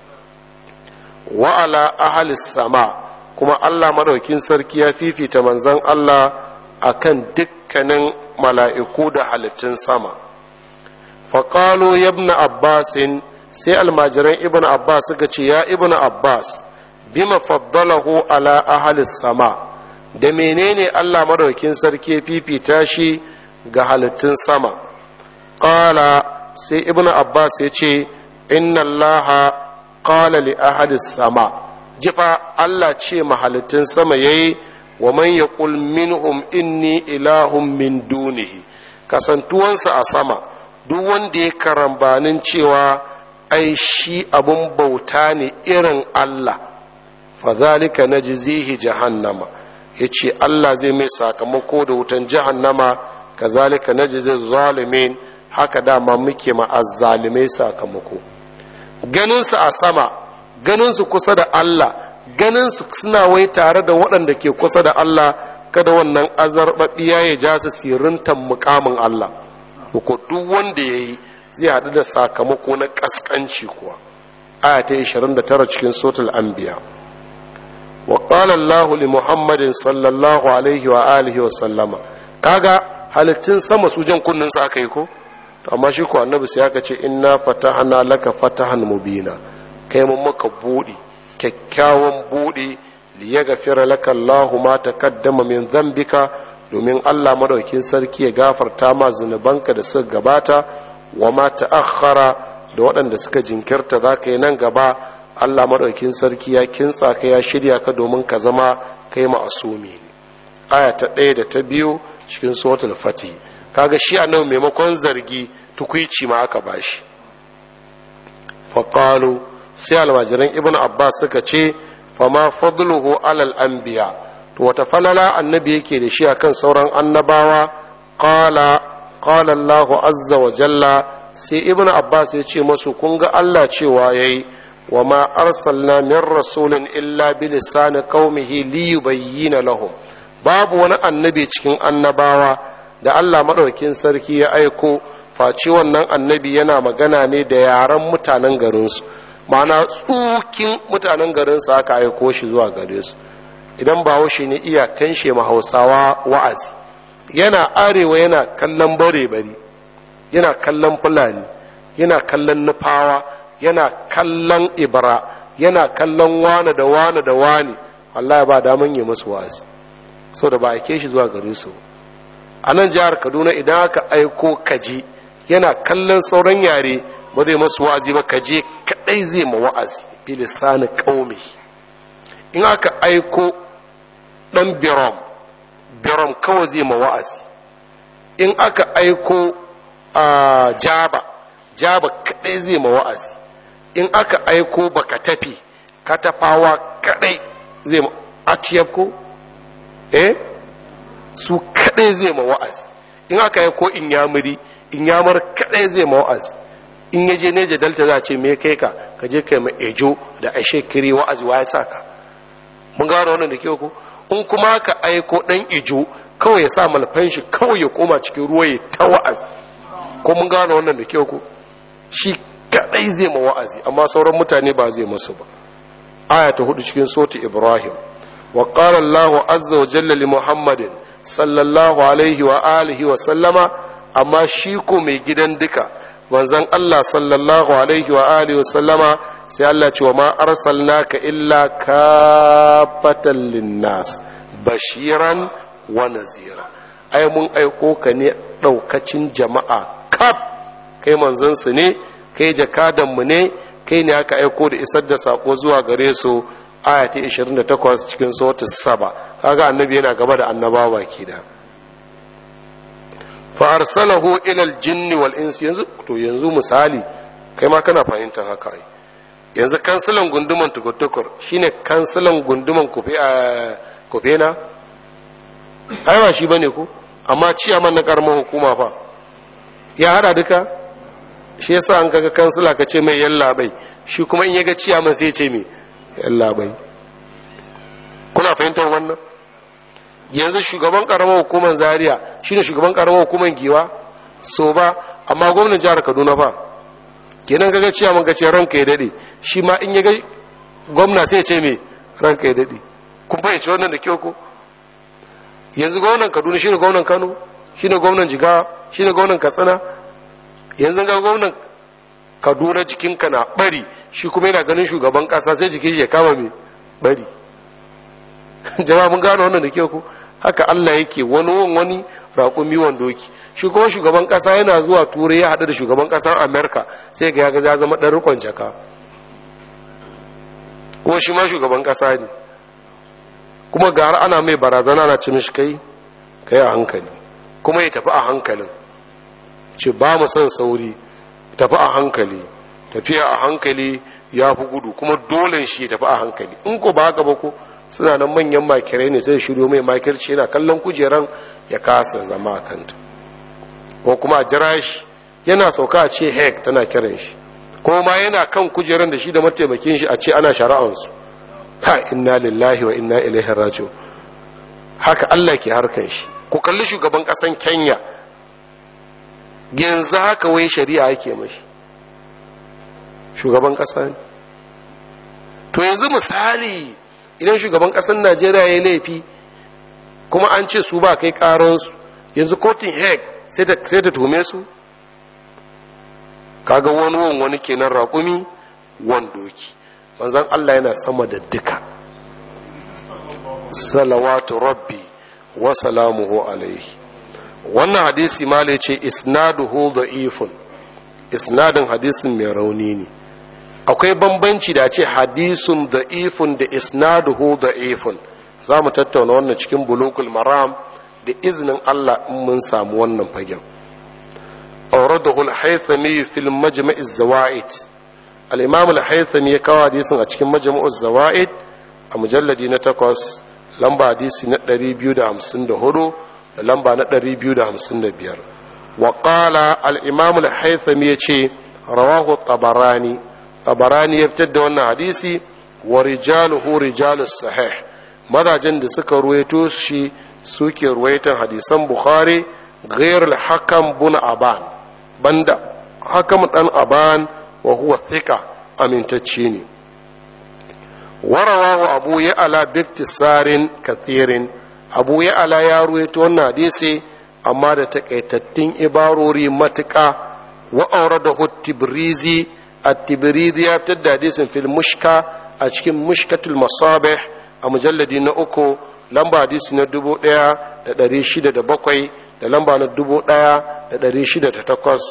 وعلى أهل السماء kuma Allah madaukin sarki ya fifita manzon Allah akan dukkanin mala'iku da halittun sama faƙalo yabna abbasin sai almajiran ibn abbas suka ce ya ibn abbas bima faddalahu ala ahalis sama da menene Allah madaukin sarki ya fifita shi ga halittun sama ƙala sai ibn abbas ya ce inna allaha qala li ahalis sama jifa Allah ce mahalittun sama yayi wa man yaqul minhum inni ilahun min dunihi kasantuwansa a sama duk wanda ya karambanin cewa ai shi abun bauta ne irin Allah fadhalika najzihi jahannama yace Allah zai mai sakamako da wutan jahannama kazalika najzi zalimin haka dama muke ma azzalimai sakamako ganinsu a sama ganinsu kusa da Allah ganinsu suna wai tare da waɗanda ke kusa da Allah kada wannan azarbaɓiya ya ja su sirintan mukamin Allah ko duk wanda ya yi zai haɗu da sakamako na ƙasƙanci kuwa aya ta 29 cikin sotul anbiya wa qala Allah li Muhammadin sallallahu alaihi wa alihi wa sallama kaga halittun sama su jan kunnin sa aka yi ko amma shi ko annabi sai aka ce inna fatahna laka fatahan mubina kai mun maka buɗi kyakkyawan buɗi li yaghfira laka Allahu ma taqaddama min dhanbika domin Allah madaukin sarki ya gafarta ma zunubanka da suka gabata wa ma ta'akhkhara da waɗanda suka jinkirta zaka yi nan gaba Allah madaukin sarki ya kintsa ka ya shirya ka domin ka zama kai ma'asumi ne aya ta ɗaya da ta biyu cikin suratul fatih kaga shi annabi maimakon zargi tukuici ma aka bashi faqalu sai almajiran ibnu abbas suka ce fama fadluhu alal anbiya to wata falala annabi yake da shi akan sauran annabawa qala qala allah azza wa jalla sai ibnu abbas ya ce masu kun ga allah cewa yayi wa ma arsalna min rasulin illa bi lisani qaumihi liyubayyana lahum babu wani annabi cikin annabawa da Allah maɗaukin sarki ya aiko face wannan annabi yana magana ne da yaren mutanen garinsu ma'ana tsukin mutanen garinsu aka aiko shi zuwa gare su idan ba shi ne iya kanshe ma hausawa wa'azi yana arewa yana kallon bare-bari yana kallon fulani yana kallon nufawa yana kallon ibra yana kallon wane da wane da wane Allah ba daman yi masu wa'azi sau da ba aike shi zuwa gare su a nan jihar kaduna idan aka aiko kaje yana kallon sauran yare ba zai masu wa'azi ba kaje kadai zai ma wa'azi bilisani kaumi in aka aiko dan birom birom kawai zai ma wa'azi in aka aiko a jaba jaba kadai zai ma wa'azi in aka aiko baka tafi katafawa kadai zai ma atiyab ko eh su kadai zai ma wa'azi in aka yi ko in yamuri in yamur kadai zai ma wa'azi in yaje neja dalta za a ce me kai ka ka je kai ma ejo da ashe kiri wa'azi wa ya saka mun gano wannan da kyau ko in kuma ka aiko dan ijo kawai ya sa malfan shi kawai ya koma cikin ruwa ya ta wa'azi ko mun gano wannan da kyau ko shi kadai zai ma wa'azi amma sauran mutane ba zai masu ba aya ta hudu cikin soti ibrahim وقال الله عز وجل لمحمد صلى الله عليه وآله وسلم أما شيكو مي gidan duka manzon Allah sallallahu alaihi wa alihi wa sallama sai Allah ce wa ma arsalnaka illa kafatan linnas bashiran wa nazira ai mun aiko ka ne daukacin jama'a kaf kai manzon su ne kai jakadan mu ne kai ne aka aiko da isar da sako zuwa gare su aya ta 28 cikin sautin saba kaga annabi yana gaba da annabawa ke da fa arsalahu ila aljinn wal ins yanzu to yanzu misali kai ma kana fahimtar haka ai yanzu kansilan gunduman tukutukur shine kansilan gunduman kufe a kufe na ai ba shi bane ko amma ciyaman na karamar hukuma fa ya hada duka shi yasa an kaga kansila ka ce mai yalla bai shi kuma in ya ga ciyaman sai ce mai yalla bai kuna fahimtar wannan yanzu shugaban karamar hukumar zaria shine shugaban karamar hukumar giwa so ba amma gwamnan jihar kaduna fa kenan kaga ciyaman ka ce ranka ya dade shi ma in ya ga gwamna sai ce mai ranka ya dade kun fahimci wannan da kyau ko yanzu gwamnan kaduna shine gwamnan kano shine gwamnan jigawa shine gwamnan katsina yanzu ga gwamnan kaduna jikinka na bari shi kuma yana ganin shugaban kasa sai jikin shi ya kama mai bari jama'a mun gano wannan da ke ku haka Allah yake wani wani wani raƙumi wandoki shi kuma shugaban kasa yana zuwa turai ya haɗu da shugaban ƙasar amerika sai ga ya ya zama ɗan rikon jaka kuma shi ma shugaban kasa ne kuma ga har ana mai barazana na cin shi kai kai a hankali kuma ya tafi a hankalin ce ba mu son sauri tafi a hankali tafiya a hankali ya fi gudu kuma dole shi ya tafi a hankali in ko ba haka ba ko suna nan manyan makirai ne sai shiryo mai makirci yana kallon kujeran ya kasa zama a kanta ko kuma a jira shi yana sauka a ce hek tana kiran shi ko ma yana kan kujeran da shi da mataimakin shi a ce ana shari'ansu ha inna lillahi wa inna ilaihi raji'un haka Allah ke harkan shi ku kalli shugaban kasan Kenya yanzu haka wai shari'a yake mashi shugaban kasa ne to yanzu misali idan shugaban kasar najeriya ya laifi kuma an ce su ba kai karansu yanzu kotun heg sai ta tume su kaga wani wani wani kenan raƙumi wandoki manzan allah yana sama da duka salawatu rabbi wa salamuhu alaihi wannan hadisi ma ce isnaduhu da'ifun isnadin hadisin mai rauni ne akwai bambanci da ce hadisun da'ifun da isnaduhu da'ifun za mu tattauna wannan cikin bulugul maram da izinin Allah in mun samu wannan fagen auradahu al-haythami fil majma' az-zawaid al-imam al-haythami ya kawo hadisin a cikin majma' az-zawaid a mujalladi na 8 lamba hadisi na 254 da lamba na 255 wa qala al-imam al-haythami yace rawahu tabarani tabarani ya fitar da wannan hadisi wa rijaluhu rijalus sahih mazajen da suka ruwaito shi suke ruwaitan hadisan bukhari ghayr al-hakam bun aban banda hakam dan aban wa huwa thika amintacce ne warawahu abu ya ala biktisarin kathirin abu ya ala ya ruwaito wannan hadisi amma da takaitattun ibarori matuƙa wa auradahu tibrizi at-tibrizi ya fitar da hadisin fil mushka a cikin mushkatul masabih a mujalladi na uku lamba hadisi na dubu ɗaya da ɗari shida da bakwai da lamba na dubu ɗaya da ɗari shida da takwas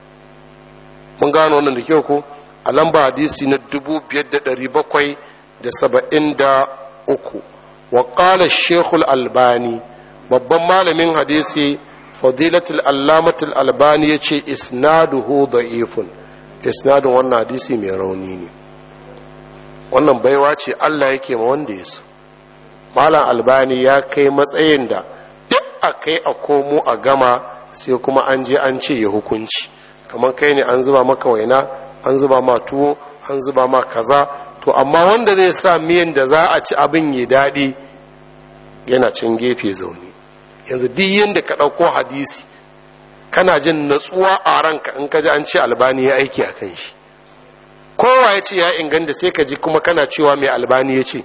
mun gano wannan da kyau ko a lamba hadisi na dubu biyar da ɗari bakwai da saba'in da uku wa ƙala shekul albani babban malamin hadisi fadilatul allamatul albani ya ce isnaduhu da'ifun isnadin wannan hadisi mai rauni ne wannan baiwa ce allah yake ma wanda ya so malam albani ya kai matsayin da duk a kai a komo a gama sai kuma an je an ce ya hukunci kamar kai ne an zuba maka waina an zuba ma tuwo an zuba ma kaza to amma wanda zai sa miyan da za a ci abin yi daɗi yana can gefe zaune yanzu duk yadda ka ɗauko hadisi kana jin natsuwa a ranka in ka ji an ce albani ya aiki a kan shi kowa ya ce ya inganta sai ka ji kuma kana cewa mai albani ya ce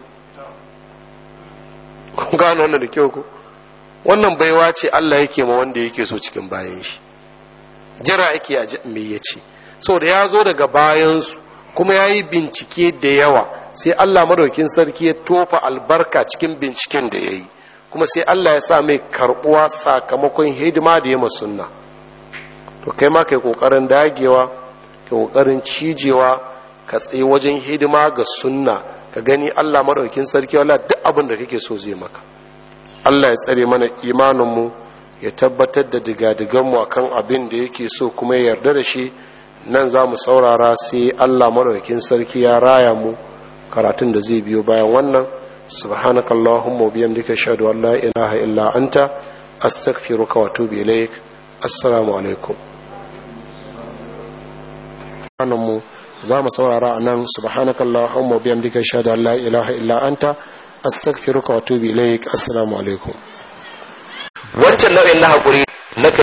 gano wannan da kyau ko wannan baiwa ce Allah yake ma wanda yake so cikin bayan shi jira yake a me ya ce so da ya zo daga bayansu kuma ya yi bincike da yawa sai Allah madaukin sarki ya tofa albarka cikin binciken da ya yi kuma sai Allah ya sa mai karbuwa sakamakon hidima da ya sunna to kai ma kai kokarin dagewa kai kokarin cijewa ka tsaye wajen hidima ga sunna ka gani Allah madaukin sarki wala duk abin da kake so zai maka Allah ya tsare mana imaninmu ya tabbatar da digadiganmu akan abin da yake so kuma ya yarda da shi nan za mu saurara sai Allah madaukin sarki ya raya mu karatun da zai biyo bayan wannan subhanaka allahumma wa bihamdika ashhadu an la ilaha illa anta astaghfiruka wa atubu ilaik assalamu alaikum mu za mu saurara a nan subhanakallahumma wa bihamdika ashhadu an la ilaha illa anta astaghfiruka wa atubu ilaik assalamu alaikum wancan nau'in na hakuri na